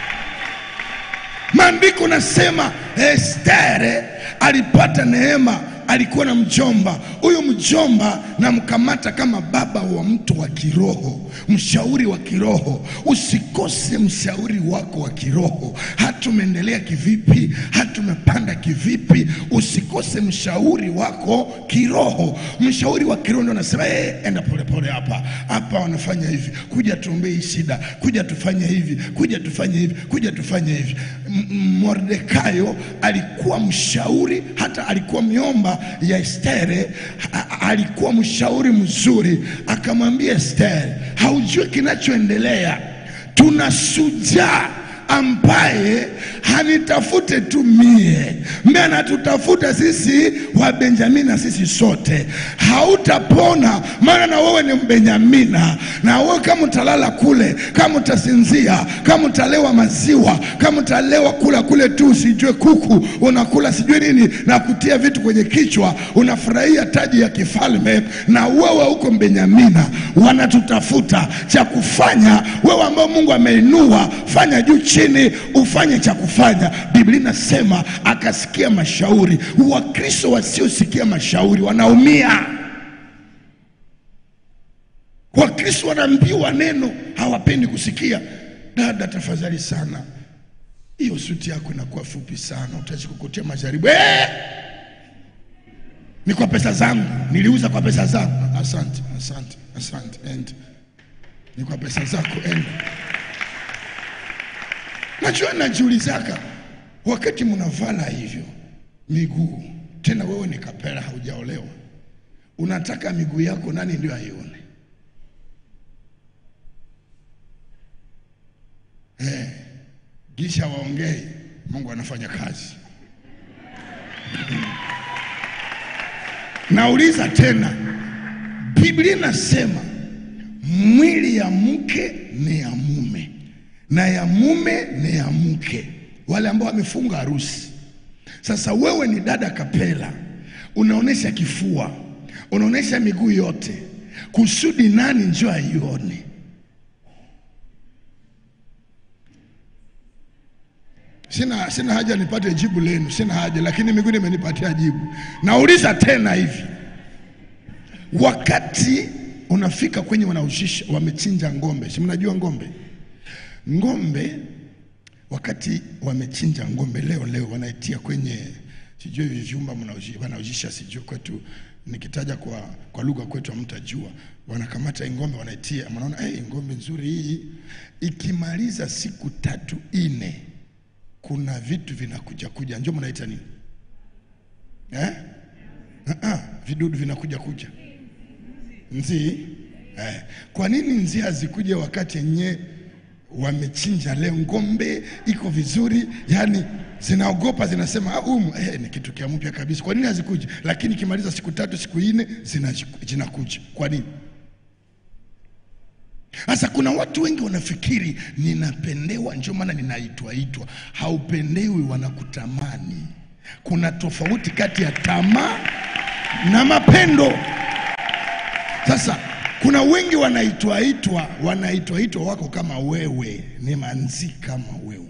Maandiko nasema Estere alipata neema, alikuwa na mjomba. Huyu mjomba namkamata kama baba wa mtu wa kiroho, mshauri wa kiroho. Usikose mshauri wako wa kiroho, hata umeendelea kivipi, hata umepanda kivipi, usikose mshauri wako kiroho. Mshauri wa kiroho ndio anasema hey, enda polepole hapa hapa, wanafanya hivi, kuja tuombee hii shida, kuja tufanye hivi, kuja tufanye hivi, kuja tufanye hivi. M- M- Mordekai alikuwa mshauri, hata alikuwa miomba ya Estere, a- a- alikuwa mshauri mzuri. Akamwambia Estere, haujui kinachoendelea, tuna shujaa ambaye hanitafute tu mie mie anatutafuta sisi wa Benjamina, sisi sote. Hautapona maana na wewe ni Mbenyamina, na wewe kama utalala kule, kama utasinzia, kama utalewa maziwa, kama utalewa kula kule tu, usijue kuku unakula sijui nini na kutia vitu kwenye kichwa, unafurahia taji ya kifalme, na wewe huko Mbenyamina wanatutafuta cha kufanya. Wewe ambao Mungu ameinua, fanya juu chini, ufanye cha kufanya. Biblia inasema akasikia mashauri. Wakristo wasiosikia mashauri wanaumia. Wakristo wanaambiwa neno, hawapendi kusikia. Dada, tafadhali sana, hiyo suti yako inakuwa fupi sana, utazikukutia majaribu. Eh! Ni kwa pesa zangu, niliuza kwa pesa zangu. Asante, asante, asante, enda. Ni kwa pesa zako, enda. Najua najiulizaka wakati mnavala hivyo miguu, tena wewe ni kapera, haujaolewa, unataka miguu yako nani ndio aione? Eh, gisha waongei, Mungu anafanya kazi. Nauliza tena, Biblia inasema mwili ya mke ni ya mume na ya mume ni ya mke, wale ambao wamefunga harusi. Sasa wewe ni dada kapela, unaonesha kifua, unaonesha miguu yote, kusudi nani njoo aione? Sina, sina haja nipate jibu lenu, sina haja, lakini miguu imenipatia jibu. Nauliza tena hivi, wakati unafika kwenye wanaushisha wamechinja ng'ombe, si mnajua ng'ombe? Ng'ombe wakati wamechinja ng'ombe leo leo wanaitia kwenye sijui hivi vyumba mnaoji- wanaojisha sijui kwetu nikitaja kwa, kwa lugha kwetu hamtajua. Wanakamata hii ng'ombe wanaitia, mnaona hey, ng'ombe nzuri hii. Ikimaliza siku tatu ine, kuna vitu vinakuja kuja, njo mnaita nini eh? Uh-uh, vidudu vinakuja kuja nzi eh. Kwa nini nzi hazikuja wakati yenye wamechinja leo ng'ombe iko vizuri, yani zinaogopa zinasema ah, umu eh, ni kitu kia mpya kabisa. Kwa nini hazikuja? Lakini ikimaliza siku tatu siku nne zina- zinakuja. Kwa nini? Sasa kuna watu wengi wanafikiri ninapendewa, ndio maana ninaitwaitwa. Haupendewi, wanakutamani. Kuna tofauti kati ya tamaa na mapendo. Sasa kuna wengi wanaitwaitwa, wanaitwaitwa wako kama wewe, ni manzi kama wewe,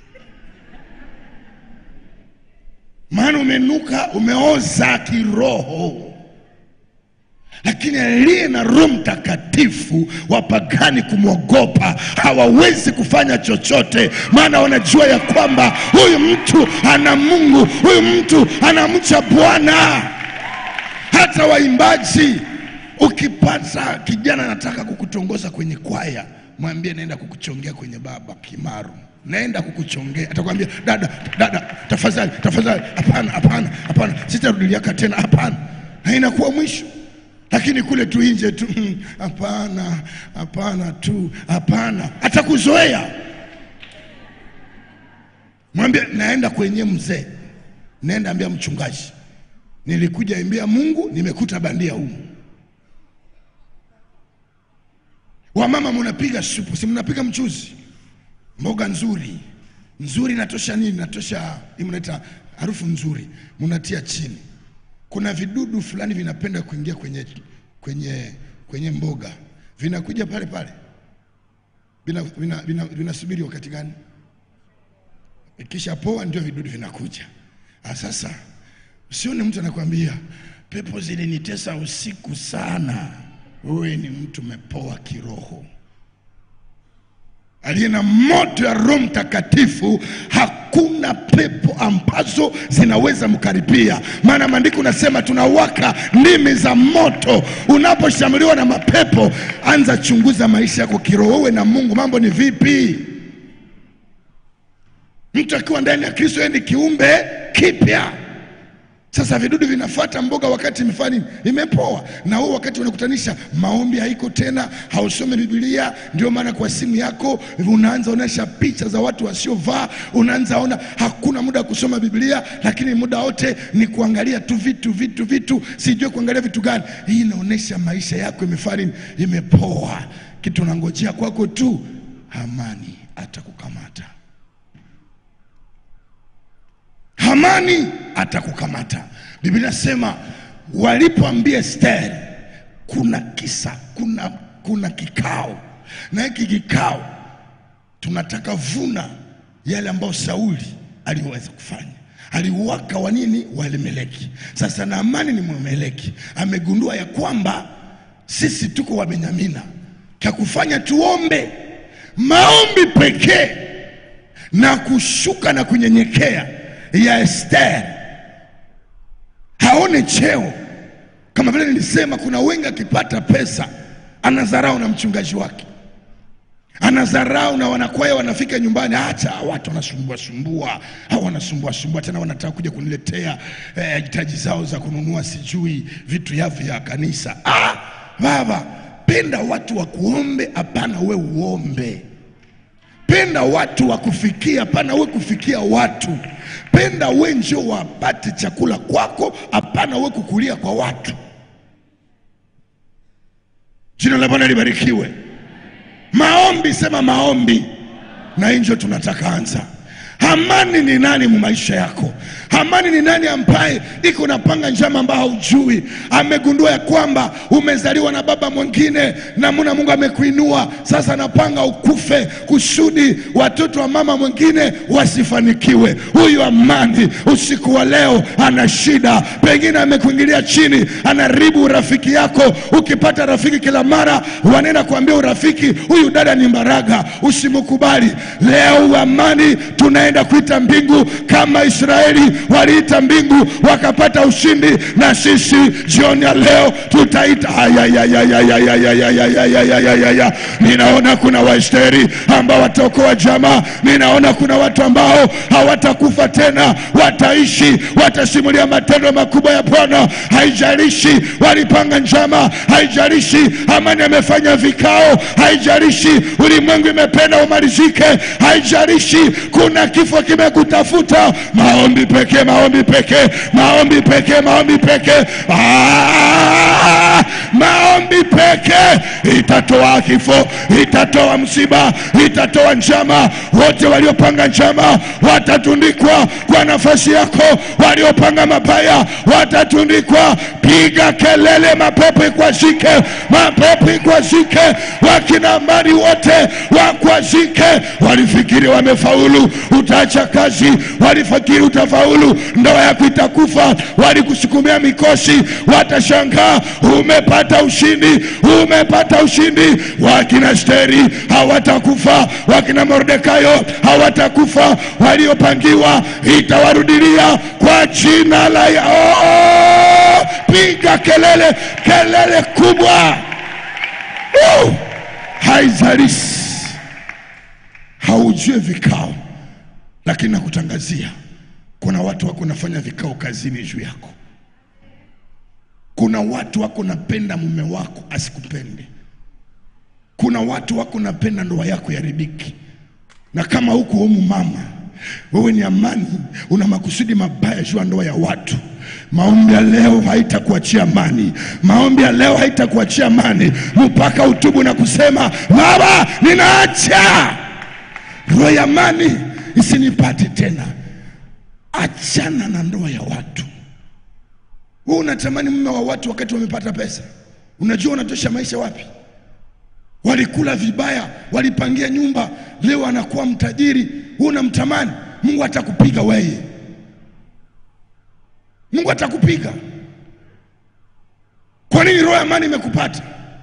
maana umenuka, umeoza kiroho lakini aliye na Roho Mtakatifu wapagani kumwogopa hawawezi kufanya chochote, maana wanajua ya kwamba huyu mtu ana Mungu, huyu mtu anamcha Bwana. Hata waimbaji, ukipata kijana anataka kukutongoza kwenye kwaya, mwambie naenda kukuchongea kwenye baba Kimaru, naenda kukuchongea. Atakwambia dada, dada, tafadhali, tafadhali, hapana, hapana, hapana, sitarudiliaka tena, hapana, na inakuwa mwisho lakini kule tu nje tu mm, hapana hapana tu hapana, atakuzoea. Mwambie naenda kwenye mzee, naenda ambia mchungaji, nilikuja imbia Mungu, nimekuta bandia humu. Wamama mnapiga supu, si mnapiga mchuzi, mboga nzuri nzuri, natosha nini? Natosha hii mnaita harufu nzuri, mnatia chini kuna vidudu fulani vinapenda kuingia kwenye, kwenye, kwenye mboga vinakuja pale pale, vinasubiri vina, vina, vinasubiri wakati gani? Ikisha poa ndio vidudu vinakuja. Ah, Sasa usione mtu anakuambia pepo zilinitesa usiku sana. Wewe ni mtu umepoa kiroho aliye na moto ya Roho Mtakatifu, hakuna pepo ambazo zinaweza mkaribia, maana maandiko unasema tunawaka ndimi za moto. Unaposhambuliwa na mapepo, anza chunguza maisha yako kiroho, wewe na Mungu, mambo ni vipi? Mtu akiwa ndani ya Kristo, yeye ni kiumbe kipya. Sasa vidudu vinafuata mboga wakati imefanya nini? Imepoa. Na wewe wakati unakutanisha maombi haiko tena, hausome Biblia. Ndio maana kwa simu yako unaanza onesha picha za watu wasiovaa, unaanza ona hakuna muda wa kusoma Biblia, lakini muda wote ni kuangalia tu vitu vitu vitu, sijui kuangalia vitu gani. Hii inaonesha maisha yako imefanya nini? Imepoa. Kitu unangojea kwako tu, amani atakukamata. Hamani atakukamata. Biblia inasema walipoambia Esteri kuna kisa, kuna, kuna kikao, na hiki kikao tunataka vuna yale ambayo Sauli aliweza kufanya. Aliuwaka wa nini? Walimeleki. Sasa Naamani ni Mwameleki, amegundua ya kwamba sisi tuko Wabenyamina, cha kufanya tuombe maombi pekee na kushuka na kunyenyekea ya Esther haone cheo. Kama vile nilisema, kuna wengi akipata pesa anadharau na mchungaji wake, anadharau na wanakwaya, wanafika nyumbani, acha watu wanasumbua sumbua, au wanasumbua sumbua tena, wanataka kuja kuniletea eh, hitaji zao za kununua sijui vitu yavyo vya kanisa. Ah, baba, penda watu wa kuombe, hapana we uombe penda watu wa kufikia, hapana we kufikia watu. Penda we njo wapate chakula kwako, hapana we kukulia kwa watu. Jina la Bwana libarikiwe. Maombi, sema maombi, na hii ndio tunataka anza. Amani ni nani mu maisha yako? Amani ni nani ambaye iko napanga njama ambao haujui, amegundua ya kwamba umezaliwa na baba mwingine, namuna Mungu amekuinua sasa, anapanga ukufe kusudi watoto wa mama mwingine wasifanikiwe. Huyu Amani usiku wa leo ana shida, pengine amekuingilia chini, anaribu urafiki yako. Ukipata rafiki kila mara wanaenda kuambia urafiki, huyu dada ni mbaraga, usimkubali. Leo Amani tunaenda kuita mbingu kama Israeli waliita mbingu wakapata ushindi, na sisi jioni ya leo tutaita. Ayayayayayayayayayayayayayaya. Ninaona kuna Waesteri ambao wataokoa jamaa. Ninaona kuna watu ambao hawatakufa tena, wataishi, watasimulia matendo makubwa ya Bwana. Haijalishi walipanga njama, haijalishi Amani amefanya vikao, haijalishi ulimwengu imependa umalizike, haijalishi kuna kifo kimekutafuta. Maombi pekee, maombi pekee, maombi pekee, maombi pekee, Ah, maombi pekee itatoa kifo, itatoa msiba, itatoa njama. Wote waliopanga njama watatundikwa kwa nafasi yako, waliopanga mabaya watatundikwa. Piga kelele, mapepo ikwazike, mapepo ikwazike, wakina Amani wote wakwazike. Walifikiri wamefaulu, utaacha kazi, walifikiri utafaulu, ndoa yako itakufa, walikusukumia mikosi, watashangaa umepata ushindi, umepata ushindi. Wakina Esteri hawatakufa, wakina Mordekai hawatakufa, waliopangiwa itawarudilia kwa jina la ya oh! Piga kelele, kelele kubwa uh! Haizalishi haujue vikao, lakini nakutangazia kuna watu wako nafanya vikao kazini juu yako. Kuna watu wako napenda mume wako asikupende. Kuna watu wako napenda ndoa yako yaribiki, na kama huko humu mama, wewe ni Amani, una makusudi mabaya juu ya ndoa ya watu. Maombi ya leo haitakuachia amani. Maombi ya leo haitakuachia amani mpaka utubu na kusema Baba, ninaacha roho ya amani isinipate tena. Achana na ndoa ya watu. Wewe unatamani mume wa watu wakati wamepata pesa, unajua unatosha maisha wapi? Walikula vibaya, walipangia nyumba, leo anakuwa mtajiri, wewe unamtamani. Mungu atakupiga wewe, Mungu atakupiga. Kwa nini roho ya amani imekupata?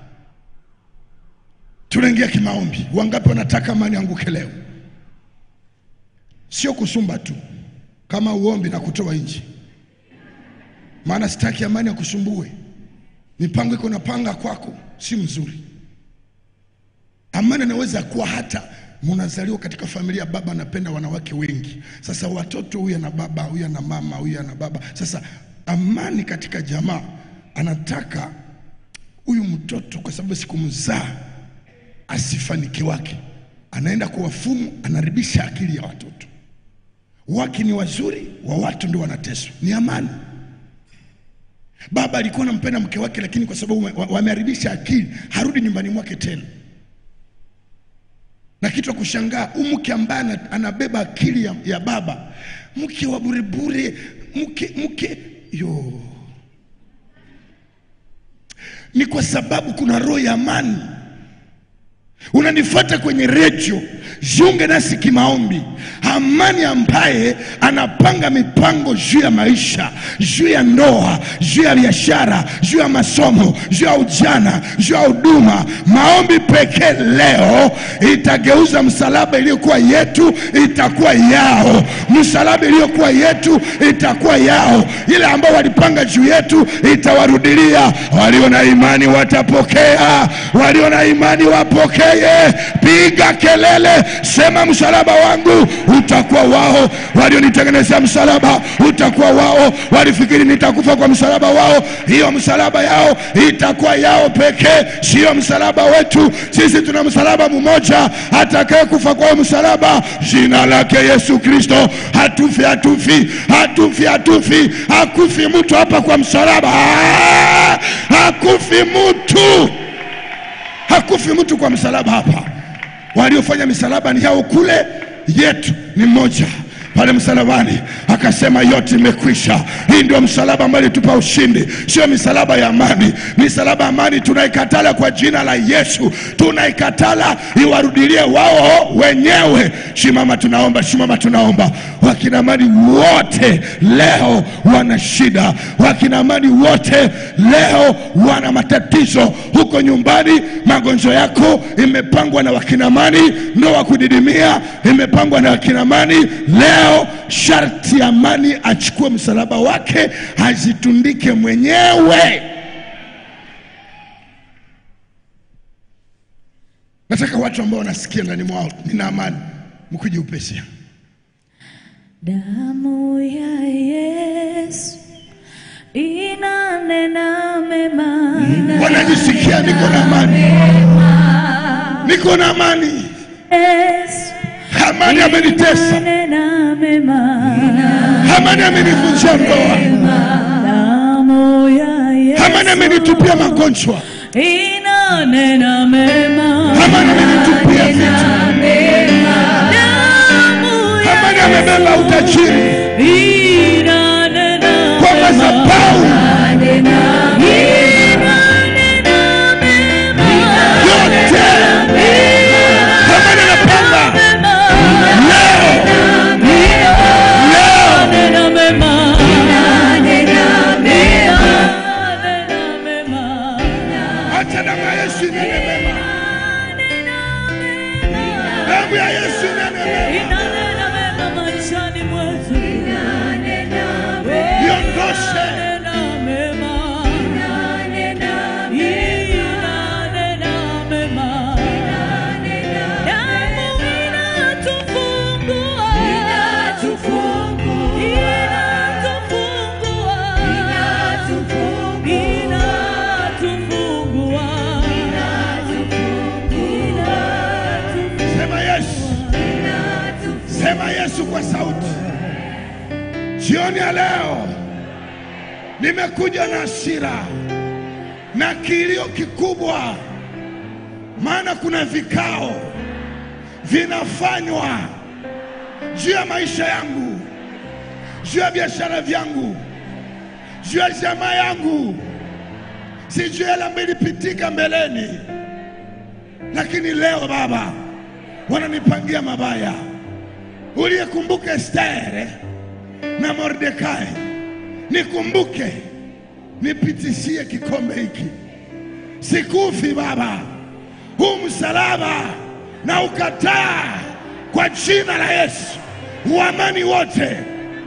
Tunaingia kimaombi. Wangapi wanataka amani anguke leo? Sio kusumba tu, kama uombi na kutoa nje, maana sitaki amani akusumbue. Mipango iko napanga kwako si mzuri. Amani anaweza kuwa hata mnazaliwa katika familia, baba anapenda wanawake wengi. Sasa watoto, huyu ana baba, huyu ana mama, huyu ana baba. Sasa amani katika jamaa, anataka huyu mtoto kwa sababu sikumzaa asifanikiwake, anaenda kwa wafumu, anaribisha akili ya watoto wake. Ni wazuri wa watu ndio wanateswa, ni amani. Baba alikuwa anampenda mke wake, lakini kwa sababu wa- wameharibisha akili, harudi nyumbani mwake tena. Na kitu cha kushangaa, huyu mke ambaye ana- anabeba akili ya, ya baba, mke wa burebure, mke mke yo, ni kwa sababu kuna roho ya amani. Unanifuata kwenye redio, jiunge nasi kimaombi. Amani ambaye anapanga mipango juu ya maisha, juu ya ndoa, juu ya biashara, juu ya masomo, juu ya ujana, juu ya huduma. Maombi pekee leo itageuza msalaba iliyokuwa yetu itakuwa yao, msalaba iliyokuwa yetu itakuwa yao, ile ambao walipanga juu yetu itawarudilia. Walio na imani watapokea, walio na imani wapokee. Piga kelele, sema msalaba wangu utakuwa wao. Walionitengenezea msalaba utakuwa wao. Walifikiri nitakufa kwa msalaba wao, hiyo msalaba yao itakuwa yao pekee, sio msalaba wetu. Sisi tuna msalaba mmoja, atakaye kufa kwa huo msalaba, jina lake Yesu Kristo. Hatufi, hatufi, hatufi, hatufi, hakufi mtu hapa kwa msalaba, Ah! hakufi mtu Hakufi mtu kwa msalaba hapa. Waliofanya misalaba ni hao kule, yetu ni mmoja pale msalabani akasema yote imekwisha. Hii ndio msalaba ambayo ilitupa ushindi, sio misalaba ya amani. Misalaba ya amani tunaikatala kwa jina la Yesu, tunaikatala iwarudilie wao wenyewe. Shimama, tunaomba, shimama, tunaomba. Wakina amani wote leo wana shida, wakina amani wote leo wana matatizo huko nyumbani. Magonjwa yako imepangwa na wakina amani, ndoa kudidimia imepangwa na wakina amani leo leo sharti amani achukue msalaba wake azitundike mwenyewe. Nataka watu ambao wanasikia ndani mwao nina amani, mkuje upesi. Damu ya Yesu inanena mema. Wanajisikia niko na amani, niko na amani. Yesu Amani amenitesa, inanena mema. amani amenivunjia ndoa, Damu ya Yesu amani amenitupia magonjwa, inanena mema. amani amenitupia vitu, Damu ya amani amebeba utajiri inanena kwa mema. madhabahu Inanena mema. yote. Amani anapanga leo, leo Inanena mema. Acha damu ya Yesu inene mema, damu ya Yesu inene mema, iondoshe Sema Yesu, sema Yesu kwa sauti. Jioni ya leo nimekuja na hasira na kilio kikubwa, maana kuna vikao vinafanywa juu ya maisha yangu, juu ya biashara vyangu, juu ya jamaa yangu, sijui yale ambayo ilipitika mbeleni, lakini leo Baba wananipangia mabaya. Uliyekumbuka Estere na Mordekai, nikumbuke, nipitishie kikombe hiki. Sikufi Baba, huu msalaba na ukataa kwa jina la Yesu. Uamani wote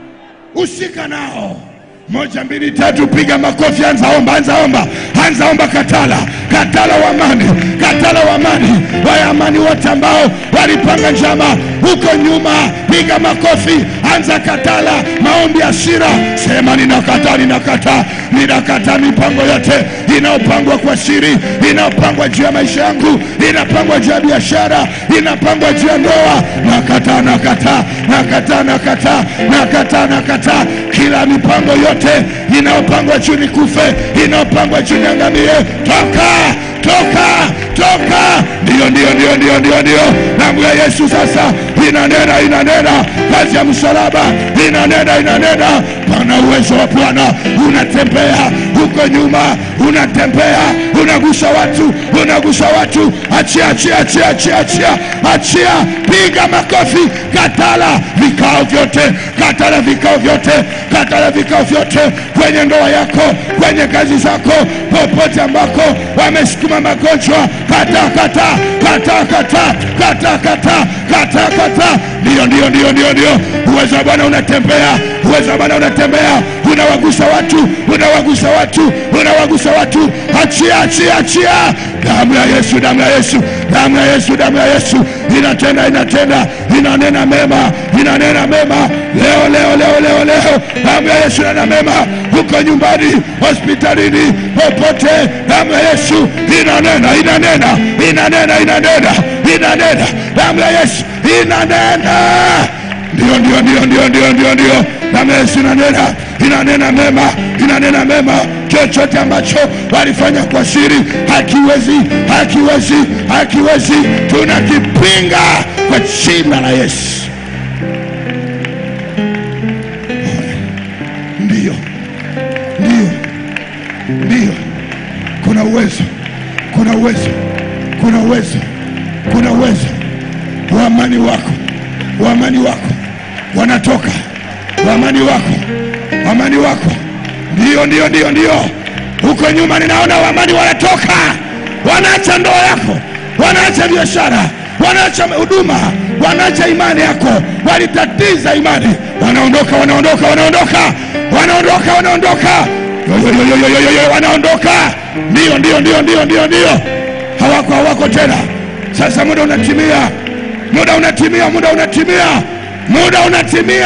ushika nao. Moja, mbili, tatu, piga makofi, anza omba, anza omba, anza omba. Katala, katala wa amani, katala wa amani, waya amani wote ambao walipanga njama huko nyuma, piga makofi, anza katala, maombi ya shira, sema ninakataa, ninakataa, ninakataa mipango yote inayopangwa kwa siri, inayopangwa juu ya maisha yangu, inapangwa juu ya biashara, inapangwa juu ya ndoa, nakataa, nakataa, nakataa, nakataa, nakataa, nakataa kila mipango yote inayopangwa juu nikufe, inayopangwa juu niangamie, toka toka toka! Ndio, ndio, ndio, ndio, ndio, ndio. Damu ya Yesu sasa inanena, inanena, kazi ya msalaba inanena, inanena. Pana uwezo wa Bwana unatembea huko nyuma, unatembea, unagusa watu, unagusa watu. Achia, achia, achia, achia, achia, achia, piga makofi, katala vikao vyote, katala vikao vyote, katala vikao vyote kwenye ndoa yako, kwenye kazi zako, popote ambako wamesukuma magonjwa, kata kata kata kata kata kata kata kata. Ndio, ndio, ndio, ndio, ndio. Uwezo wa Bwana unatembea, uwezo wa Bwana unatembea, unawagusa watu, unawagusa watu, unawagusa watu. Achia, achia, achia! Damu ya Yesu, damu ya Yesu, damu ya Yesu, damu ya Yesu inatenda, inatenda, inanena mema, inanena mema leo, leo, leo, leo, leo. Damu ya Yesu inanena mema huko nyumbani, hospitalini, popote. Damu ya Yesu inanena, inanena, inanena, inanena, inanena. Damu ya Yesu inanena. Ndio, ndio, ndio, ndio, ndio, ndio, ndio. Damu ya Yesu inanena, inanena mema, inanena mema. Chochote ambacho walifanya kwa siri hakiwezi, hakiwezi, hakiwezi, tunakipinga kwa jina la Yesu. Ndiyo, ndiyo, ndiyo, kuna uwezo, kuna uwezo, kuna uwezo, kuna uwezo wa amani wako, wa amani wako wanatoka, wa amani wako, wa amani wako, ndiyo, ndiyo, ndiyo, ndiyo. Huko nyuma ninaona waamani wanatoka, wanaacha ndoa yako, wanaacha biashara, wanaacha huduma, wanaacha imani yako, walitatiza imani, wanaondoka, wanaondoka, wanaondoka, wanaondoka, wanaondoka, Yo, yo, yo, yo, yo, yo, yo, wanaondoka. Ndio, ndio, ndio, ndio, ndio, ndio, hawako, hawako tena. Sasa muda unatimia, muda unatimia, muda unatimia, muda unatimia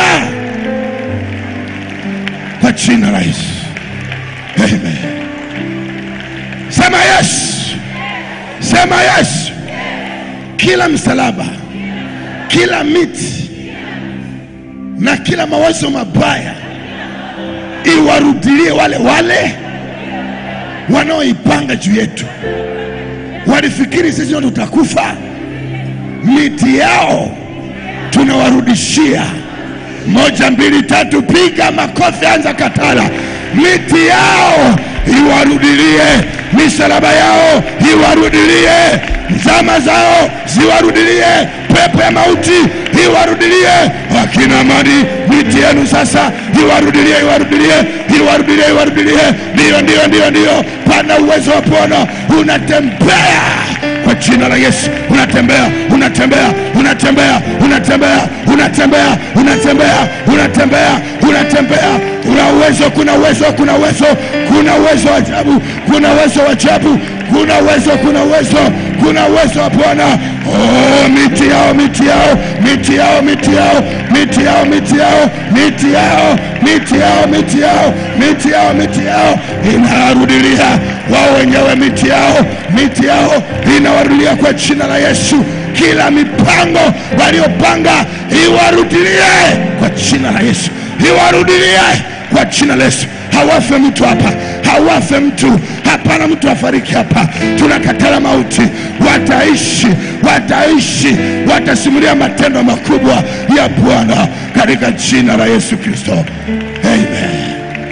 kwa jina la Yesu. Amen. Sema yes, sema yes. Kila msalaba, kila miti na kila mawazo mabaya iwarudilie wale wale wanaoipanga juu yetu. Walifikiri sisi ndio tutakufa, miti yao tunawarudishia. Moja, mbili, tatu, piga makofi, anza katala. Miti yao iwarudilie, misalaba yao iwarudilie, zama zao ziwarudilie, pepo ya mauti iwarudilie. Wakina mali, miti yenu sasa iwarudilie, iwarudilie, iwarudilie, iwarudilie. Ndiyo, ndiyo, ndiyo, ndiyo, pana uwezo wa Bwana unatembea kwa jina la Yesu, unatembea, unatembea, unatembea, unatembea, unatembea, unatembea, unatembea, unatembea. Kuna uwezo, kuna uwezo, kuna uwezo, kuna uwezo wa ajabu, kuna uwezo wa ajabu, kuna uwezo, kuna uwezo, kuna uwezo wa Bwana. Oh, miti yao, miti yao, miti yao, miti yao, miti yao, miti yao, miti yao, miti yao, miti yao, miti yao, miti yao inawarudilia wao wenyewe, miti yao, miti yao inawarudilia kwa jina la Yesu. Kila mipango waliopanga iwarudilie kwa jina la Yesu, iwarudilie kwa jina la Yesu. Hawafe mtu hapa, hawafe mtu, hapana mtu afariki hapa. Tunakatala mauti, wataishi, wataishi, watasimulia matendo makubwa ya Bwana katika jina la Yesu Kristo, amen.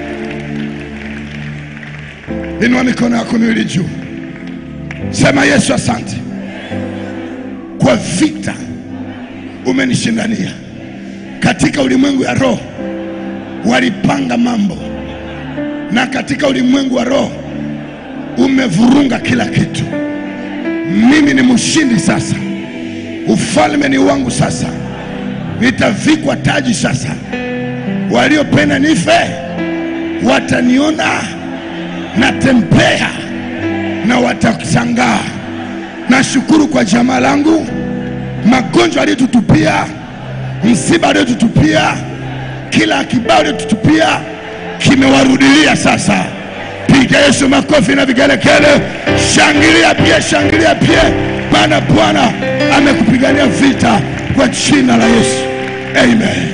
Inua mikono yako miwili juu, sema Yesu, asante kwa vita umenishindania katika ulimwengu ya roho. Walipanga mambo na katika ulimwengu wa roho umevurunga kila kitu. Mimi ni mshindi sasa, ufalme ni wangu sasa, nitavikwa taji sasa. Waliopenda nife wataniona natembea na watashangaa. Nashukuru kwa jamaa langu, magonjwa aliyotutupia, msiba aliyotutupia, kila kibao aliyotutupia kimewarudilia sasa. Piga Yesu makofi na vigelegele, shangilia pia, shangilia pia, maana Bwana amekupigania vita kwa jina la Yesu, amen.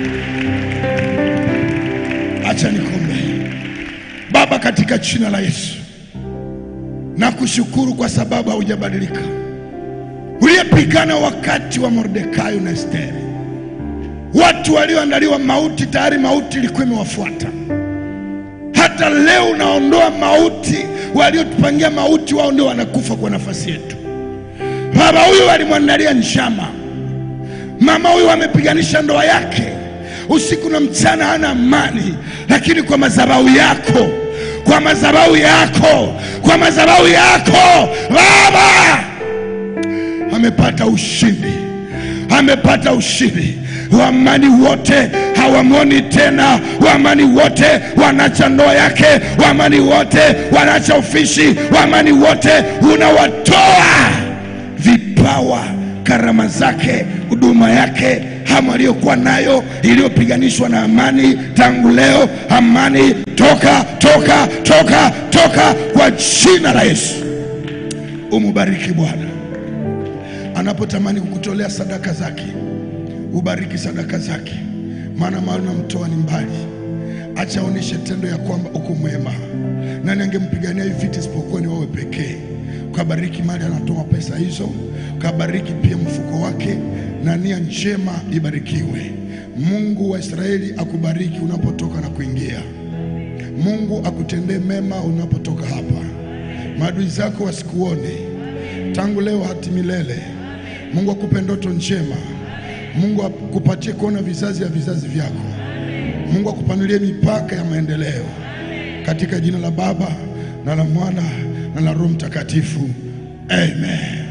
Acha nikombe. Baba, katika jina la Yesu nakushukuru kwa sababu haujabadilika, uliyepigana wakati wa Mordekai na Esteri. Watu walioandaliwa mauti, tayari mauti ilikuwa imewafuata. Hata leo unaondoa mauti, waliotupangia mauti, wao ndio wanakufa kwa nafasi yetu. Baba, huyu alimwandalia njama, mama huyu amepiganisha ndoa yake usiku na mchana, hana amani, lakini kwa madhabahu yako kwa madhabahu yako, kwa madhabahu yako Baba amepata ushindi, amepata ushindi. Waamani wote hawamwoni tena, waamani wote wanaacha ndoa yake, waamani wote wanaacha ufishi, waamani wote unawatoa vipawa, karama zake, huduma yake hamu aliyokuwa nayo iliyopiganishwa na amani. Tangu leo amani, toka toka toka toka kwa jina la Yesu. Umubariki Bwana anapotamani kukutolea sadaka zake, ubariki sadaka zake, maana mahali unamtoa ni mbali. acha aoneshe tendo ya kwamba uko mwema. Nani angempigania hivi vita isipokuwa ni wewe pekee? Ukabariki mali anatoa pesa hizo, ukabariki pia mfuko wake, na nia njema ibarikiwe. Mungu wa Israeli akubariki unapotoka na kuingia. Mungu akutendee mema unapotoka hapa, maadui zako wasikuone tangu leo hati milele. Mungu akupe ndoto njema. Mungu akupatie kuona vizazi ya vizazi vyako. Mungu akupanulie mipaka ya maendeleo katika jina la Baba na la Mwana na la Roho Mtakatifu, amen.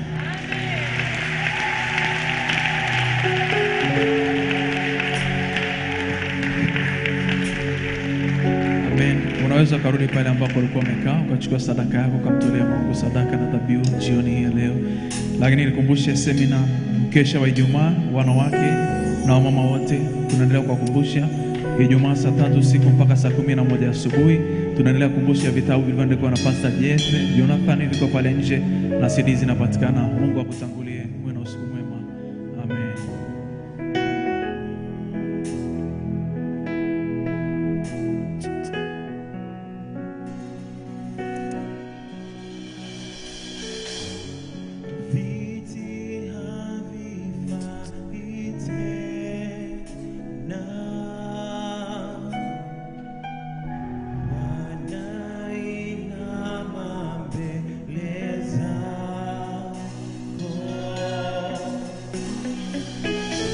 Amen. Unaweza ukarudi pale ambapo ulikuwa umekaa ukachukua sadaka yako ukamtolea Mungu sadaka na dhabihu jioni hii ya leo. Lakini nikumbushe semina mkesha wa Ijumaa, wanawake na wamama wote, tunaendelea kuwakumbusha Ijumaa saa tatu usiku mpaka saa kumi na moja asubuhi. Tunaendelea kukumbusha vitabu vilivyoandikwa na Pastor Jesse Jonathan, viko pale nje na CD zinapatikana. Mungu akutangulie, uwe na usiku mwema. Amen. Viti havifai tena, wanainama mbele zako.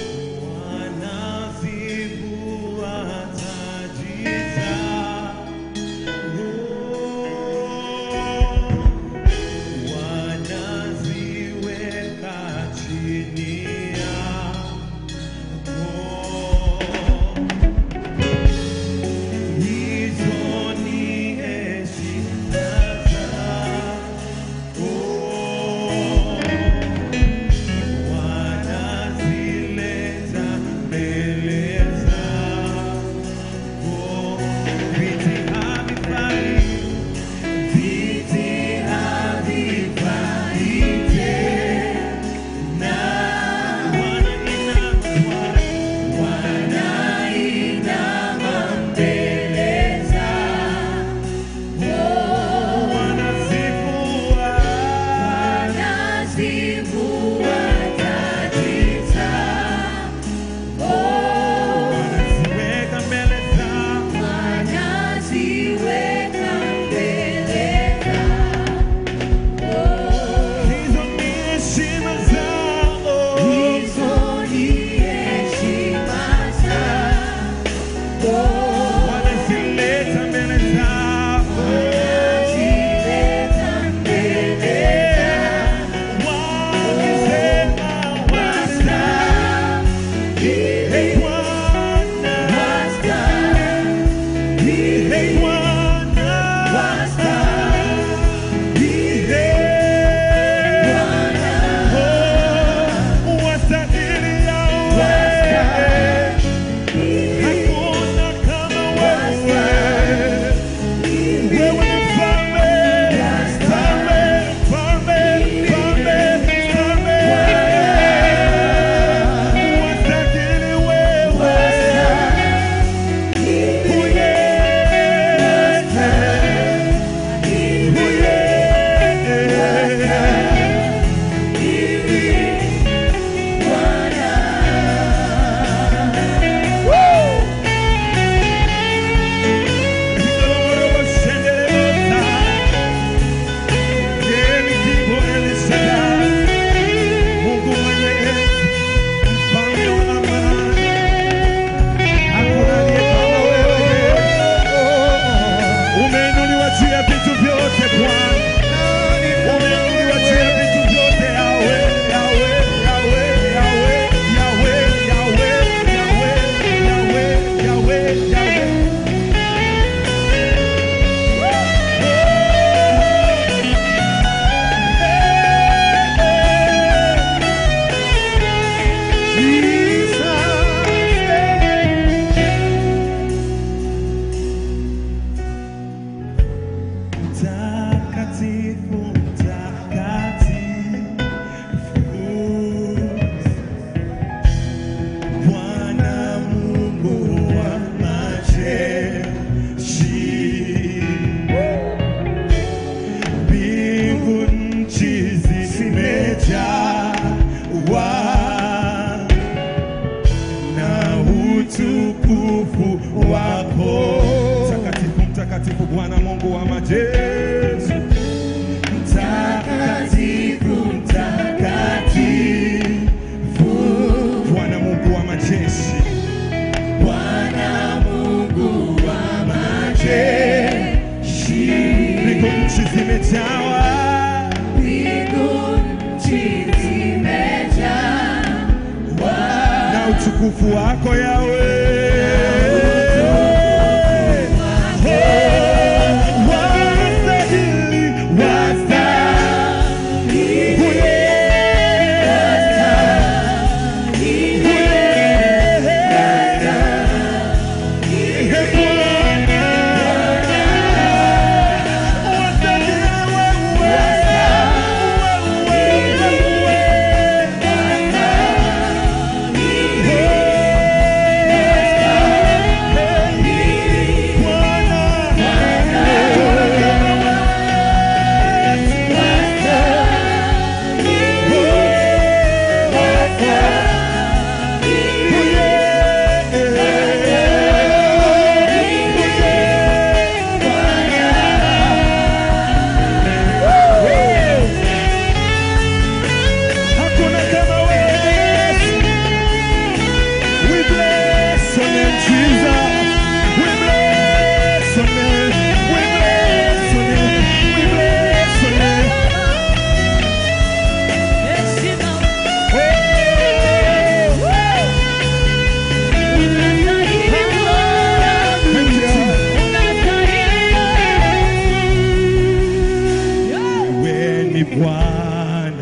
utukufu wako yawe wastahili Hakuna kama wewe. We bless your name, Jesus. We bless your name. We bless your name. We bless your name. Heshima Oh, unastahili Bwana, thank you. unastahili. Wewe ni Bwana,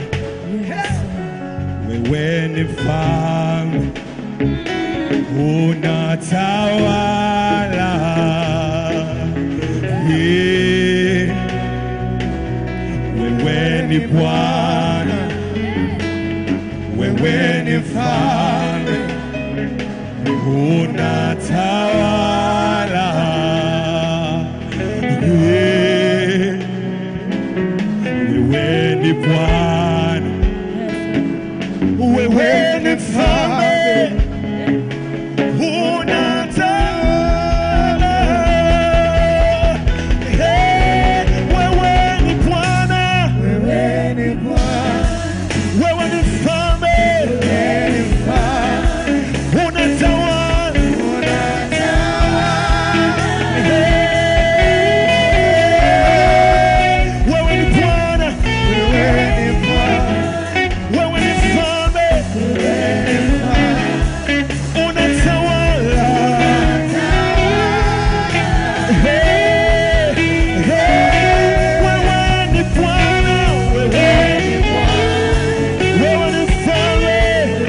wewe ni mfalme, unatawala. Yeah. Wewe ni Bwana, wewe ni mfalme, unatawala. Yeah. Wewe ni Bwana, wewe ni mfalme, unatawala. Hey, wewe ni Bwana, wewe ni mfalme, unatawala. Hey, wewe ni Bwana, wewe ni mfalme, unatawala. Hey, hey, wewe ni Bwana, wewe wewe ni mfalme,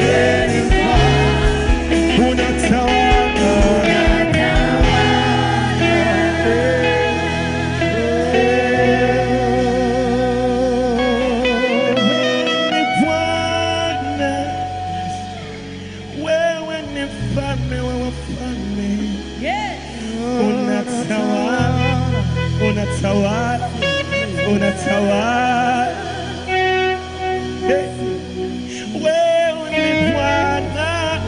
wewe ni mfalme wa wafalme, Yes. unatawala, unatawala, unatawala. Hey. Wewe ni Bwana,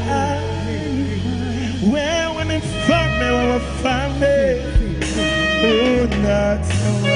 wewe ni mfalme wa wafalme, unatawala.